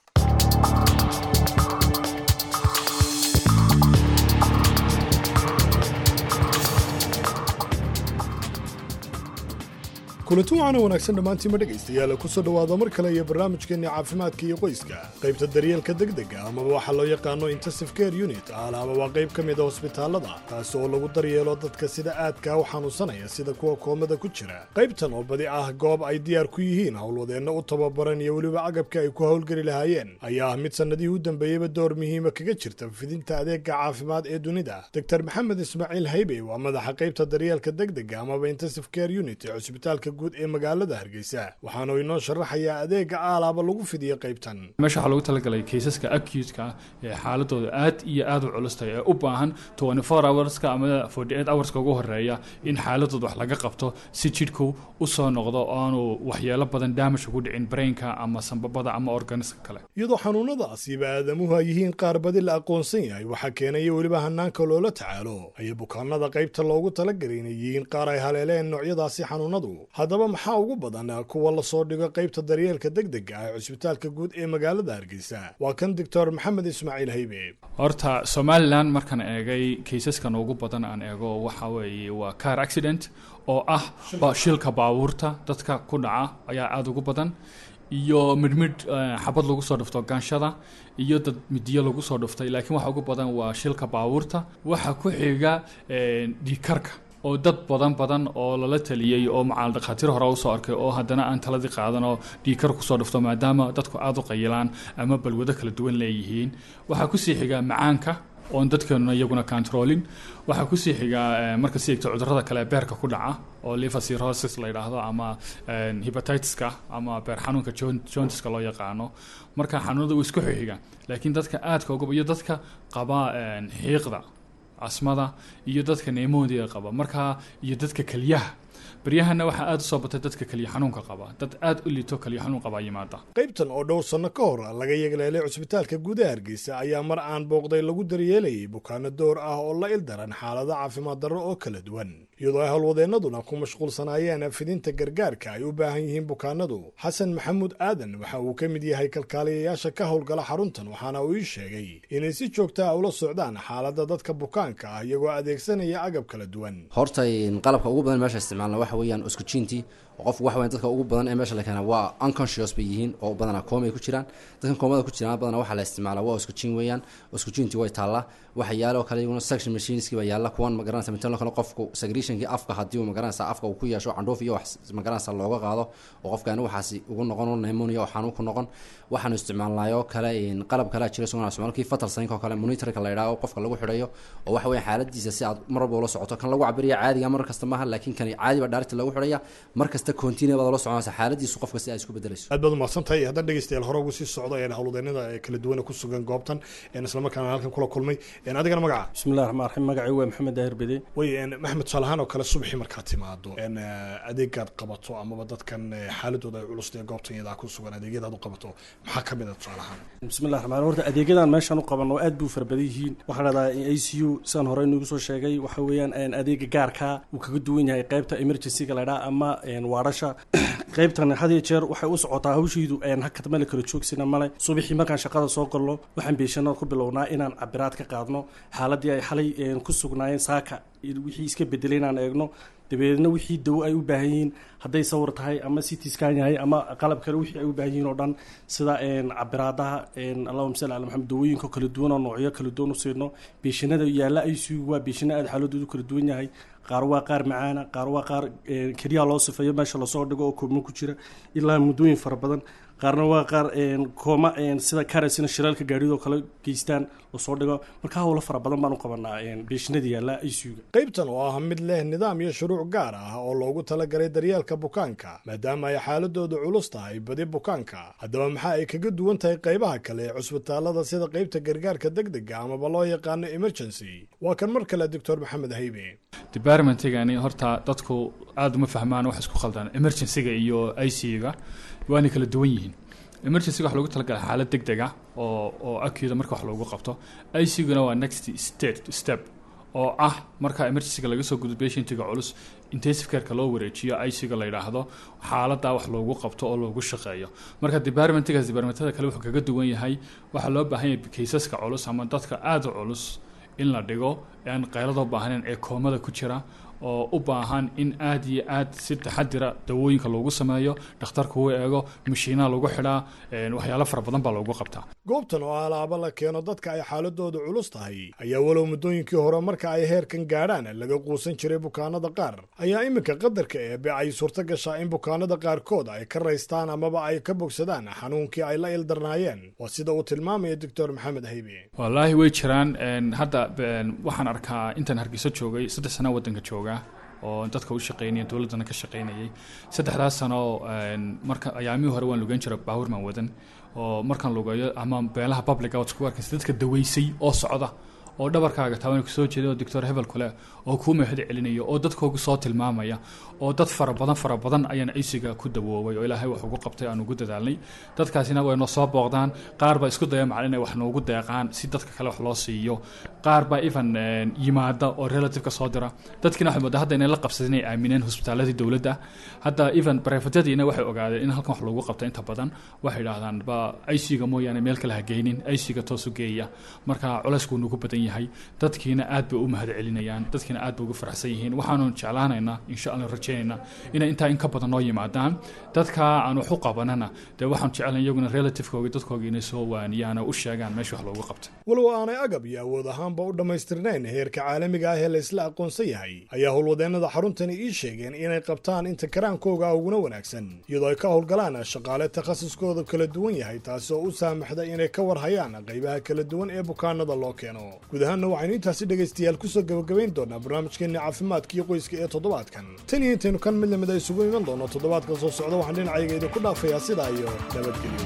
kulanti waxaana wanaagsan dhammaantiinma dhegaystayaal kusoo dhowaada mar kale iyo barnaamijkeenni caafimaadka iyo qoyska qaybta daryeelka degdega amaba waxaa loo yaqaano intensive care unit alaaba waa qayb ka mida hosbitaallada taasi oo lagu daryeelo dadka sida aadkaa u xanuunsanaya sida kuwa koomada ku jira qaybtan oo badi ah goob ay diyaar ku yihiin howlwadeenna u tababaran iyo weliba agabka ay ku howlgeli lahaayeen ayaa ah mid sannadihii u dambeeyeyba door muhiima kaga jirta fidinta adeega caafimaad ee dunida doktor maxamed ismaaciil haybe waa madaxa qaybta daryeelka degdega amaba intensive care unit ee cusbitaalka guud ee magaalada hargeysa waxaanu inoo sharaxayaa adeega aalaaba lagu fidiyo qaybtan meesha waxaa loogu talagalay kaysaska acute-ka ee xaaladooda aad iyo aad u culustay ee u baahan 24 hourska ama 48 hourska ugu horeeya in xaaladooda wax laga qabto si jidhku u soo noqdo oo aanu waxyeelo badan damage ugu dhicin brainka ama sambabada ama organiska kale iyadoo xanuunadaasiiba aadamuhu ay yihiin qaar badi la aqoonsan yahay waxaa keenaya weliba hanaanka loola tacaalo ayay bukaanada qaybta loogu talagalay inay yihiin qaar ay haleeleen noocyadaasi xanuunadu haddaba maxaa ugu badan kuwa lasoo dhigo qaybta daryeelka degdega ah ee cusbitaalka guud ee magaalada hargeysa waa kan doctor maxamed ismaaciil haybe horta somalilan markaan eegay kaysaskan ugu badan aan eego waxa weeye waa car accident oo ah shilka baabuurta dadka ku dhaca ayaa aada ugu badan iyo midhmidh xabad lagu soo dhufto gaanshada iyo dad midiyo lagu soo dhuftay laakiin waxa ugu badan waa shilka baabuurta waxa ku xiga dhiikarka oo dad badan badan oo lala taliyey oo macaal dhakhaatiir hore usoo arkay oo haddana aan taladii qaadan oo dhiikar kusoo dhufto maadaama dadku aada u qayilaan ama balwado kala duwan leeyihiin waxaa kusii xigaa macaanka oon dadkeennuna iyaguna controlin waxaa kusii xigaa marka si egto cudurrada kale beerka ku dhaca oo liver cirrhosis la yidhaahdo ama hepatitiska ama beer xanuunka jontiska loo yaqaano marka xanuunada uu isku xixiga laakiin dadka aadka uga iyo dadka qaba xiiqda casmada iyo dadka neemodiga qaba markaa iyo dadka keliyaha baryahana waxaa aada u soo batay dadka keliya xanuunka qaba dad aada u liito keliya xanuun qabaa yimaada qaybtan oo dhowr sanno ka hor laga yegleelay cusbitaalka gudaha hargeysa ayaa mar aan booqday lagu daryeelayay bukaano door ah oo la ildaran xaalado caafimaad darro oo kala duwan iyadoo ay howlwadeennaduna ku mashquulsanaayeen fidinta gargaarka ay u baahan yihiin bukaanadu xasan maxamuud aadan waxa uu ka mid yahay kalkaaliyayaasha ka howlgala xaruntan waxaana uu ii sheegay inay si joogta ah ula socdaan xaaladda dadka bukaanka ah iyagoo adeegsanaya agab kala duwan horta qalabka ugu badan meesha isticmaalna waxa weeyaan oskujintii qofku waxa weyan dadka ugu badan ee meesha la keena waa unconscious bay yihiin oo badanaa kooma ay ku jiraan dadkan koomada ku jiraan badanaa waxaa la isticmaalaa waa oskujin weeyaan oskujintii way taallaa waxa yaala oo kale iyaguna section machineski baa yaalla kuwan magaranaysa mitan kale qofku segregationkii afka haddii uu magaranaysa afka uu ku yeesho candhuuf iyo wax magaranaysa looga qaado oo qofkaani waxaasi ugu noqon pneumonia oo xanuun ku noqon waxaanu isticmaalnaayoo kale qalab kalea jira isaguna isticmaalkii fatal saynka oo kale monitorka la yidhaho qofka lagu xidhayo oo waxa weya xaaladiisa si aad mar walba ula socoto kan lagu cabiraya caadiga mar kasta maaha laakiin kani caadi baa dhaarti lagu xidhaya mar kasta continue baad ula soconaysa xaaladiisu qofka si ay isku bedelayso aad baad umahadsan tahay haddaan dhegeystayaal hore ugu sii socdo een howlwadeennada kala duwan ku sugan goobtan een islamarkaana halkan kula kulmay een adigana magaca bismillahi raxmaan raxiim magacii waa maxamed daahir bede way een maxmed tusaalahaan oo kale subaxii markaad timaado een adeegaad qabato amaba dadkan xaaladooda ay culus ee goobtan iyadaa ku sugan adeegyadaad u qabato maxaa ka mid a tusaalahaan bismillahi raxmaan horta adeegyadan meeshaan u qabanno aad buu fara badan yihiin waxaa dhahdaa a c u sidaan hore inugu soo sheegay waxa weeyaan adeega gaarka uu kaga duwan yahay qaybta emergencyga la ydhaa ama waarasha qaybtan had iyo jeer waxay u socotaa hawshiidu hakad male kala joogsina male subaxii markaan shaqada soo galno waxaan beeshanada ku bilownaa inaan cabiraad ka qaadno xaaladii ay xalay ku sugnaayeen saaka wixii iska bedelay inaan eegno dabeedna wixii dawo ay u baahan yihiin hadday sawir tahay ama citiskan yahay ama qalab kale wixii ay u baahan yihiin oo dhan sida cabiraadaha allahuma salli ala maxamed dawooyinka kala duwan oo noocyo kala duwan u siino beeshanada yaalla i c waa beeshana aada xaaladoodu kala duwan yahay qaar waa qaar macaana qaar waa qaar keliya loo sifeeyo meesha lasoo dhigo oo koobmo ku jira ilaa muddooyin fara badan qaarna waa qaar kooma sida karesina shiraalka gaadhidoo kale geystaan lasoo dhigo marka howlo fara badan baan u qabanaa beeshinada yaalla icuga qaybtan oo ah mid leh nidaam iyo shuruuc gaar ah oo loogu talagalay daryeelka bukaanka maadaama ay xaaladoodu culus tahay badi bukaanka haddaba maxaa ay kaga duwan tahay qaybaha kale ee cusbitaalada sida qaybta gargaarka degdega amaba loo yaqaano emergency waa kan mar kale doctor maxamed haybe departmentigani horta dadku aada uma fahmaan wax isku khaldaan emergencyga iyo i c ga waana kala duwan yihiin emergencyga wax loogu talagalay xaalad deg deg ah oo oo akuda marka wax loogu qabto i c guna waa next state step oo ah marka emergencyga laga soo gudo patientiga culus intensive careka loo wareejiyo i c ga la yidhaahdo xaaladaa wax loogu qabto oo loogu shaqeeyo marka departmentigaas departmentada kale wuxuu kaga duwan yahay waxaa loo baahan yahay kaysaska culus ama dadka aada u culus in la dhigo aan qayladoo baahnayn ee koomada ku jira oo u baahan in aada iyo aad si taxadira dawooyinka loogu sameeyo dhakhtarka uu eego mashiinaha lagu xidhaa waxyaalo fara badan baa loogu qabtaa goobtan oo alaaba la keeno dadka ay xaaladoodu culus tahay ayaa walow muddooyinkii hore marka ay heerkan gaadhaan laga quusan jiray bukaanada qaar ayaa iminka qadarka eebe ay suurto gashaa in bukaanada qaarkood ay ka raystaan amaba ay ka bogsadaan xanuunkii ay la ildarnaayeen waa sida uu tilmaamaya doctor maxamed haybe wallaahi way jiraan hadda waxaan arkaa intaan hargeyso joogay saddex sana waddanka jooga oo dadka u shaqeynaya dowladdana ka shaqeynayay saddexdaas sano marka ayaamihii hore waan lugeyn jiray baabuurman wadan oo markaan lugeeyo ama beelaha publica waad isku arkaysa dadka daweysay oo socda oo dhabarkaaga taaban kusoo jeeda oo doctor hebel kule oo kuu mahad celinaya oo dadkoogu soo tilmaamaya oo dad fara badan fara badan ayaan cisiga ku dawoobay oo ilaahay wax ugu qabtay aan ugu dadaalnay dadkaasina way noo soo booqdaan qaar baa isku daya macalin inay wax noogu deeqaan si dadka kale wax loo siiyo qaar baa even yimaada oo relative ka soo dira dadkiina waxay moodaa hadda inay la qabsadeen inay aamineen hosbitaaladii dowladda hadda even barefadadiina waxay ogaadeen in halkan wax loogu qabta inta badan waxay idhaahdaan ba iciga mooyaane meel kale ha geynin iciga toosu geeya marka culeyskuu nagu badan yahay dadkiina aad bay u mahad celinayaan dadkiina aad bay ugu faraxsan yihiin waxaanu jeclaanaynaa insha allah rajaynaynaa inay intaa in ka badan noo yimaadaan dadka aan wax u qabanana dee waxaan jecelnay iyaguna relativekooga dadkooga inay soo waaniyaan oo u sheegaan meesha wax loogu qabtay walow aanay agab iyo awood ahaanba u dhammaystirnayn heerka caalamiga ah ee la isla aqoonsan yahay ayaa howlwadeennada xaruntani ii sheegeen inay qabtaan inta karaankooga uguna wanaagsan iyadoo ay ka howlgalaan shaqaale takhasuskooda kala duwan yahay taasi oo u saamaxda inay ka warhayaan qaybaha kala duwan ee bukaanada loo keeno guud ahaanna waxaynu intaasi dhegaystayaal kusoo gabagabayn doonaa barnaamijkeenna caafimaadkiiyo qoyska ee toddobaadkan tan iyo intaynu kan mid lamid a isugu iman doono toddobaadka soo socda waxaan dhinacayga idinku dhaafayaa sidaa iyo nabadgelyo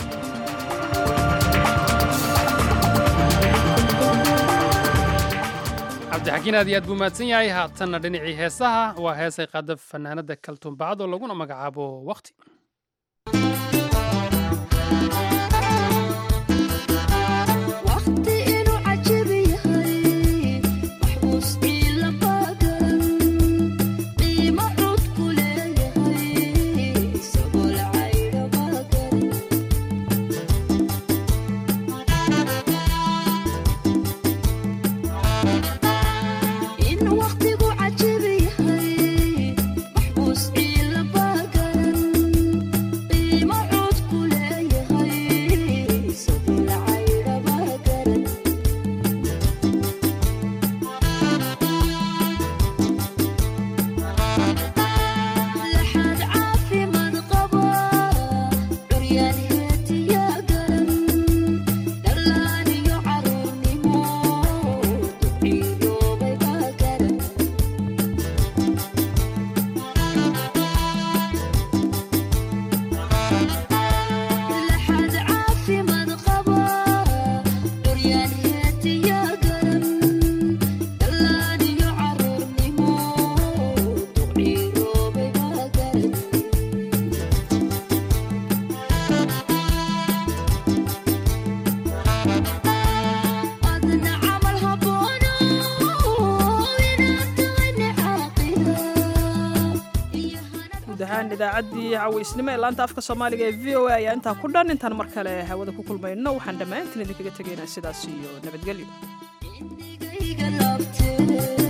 cabdixakiin aad iyo aad buu mahadsan yahay haatanna dhinacii heesaha waa heesay qaada fanaanada kaltuumbacad oo laguna magacaabo waqti idaacaddii cawaysnimo ee laanta afka soomaaliga ee v o a ayaa intaa ku dhan intaan mar kale hawada ku kulmayno waxaan dhammaantiin idinkaga tegaynaa sidaas iyo nabadgelyo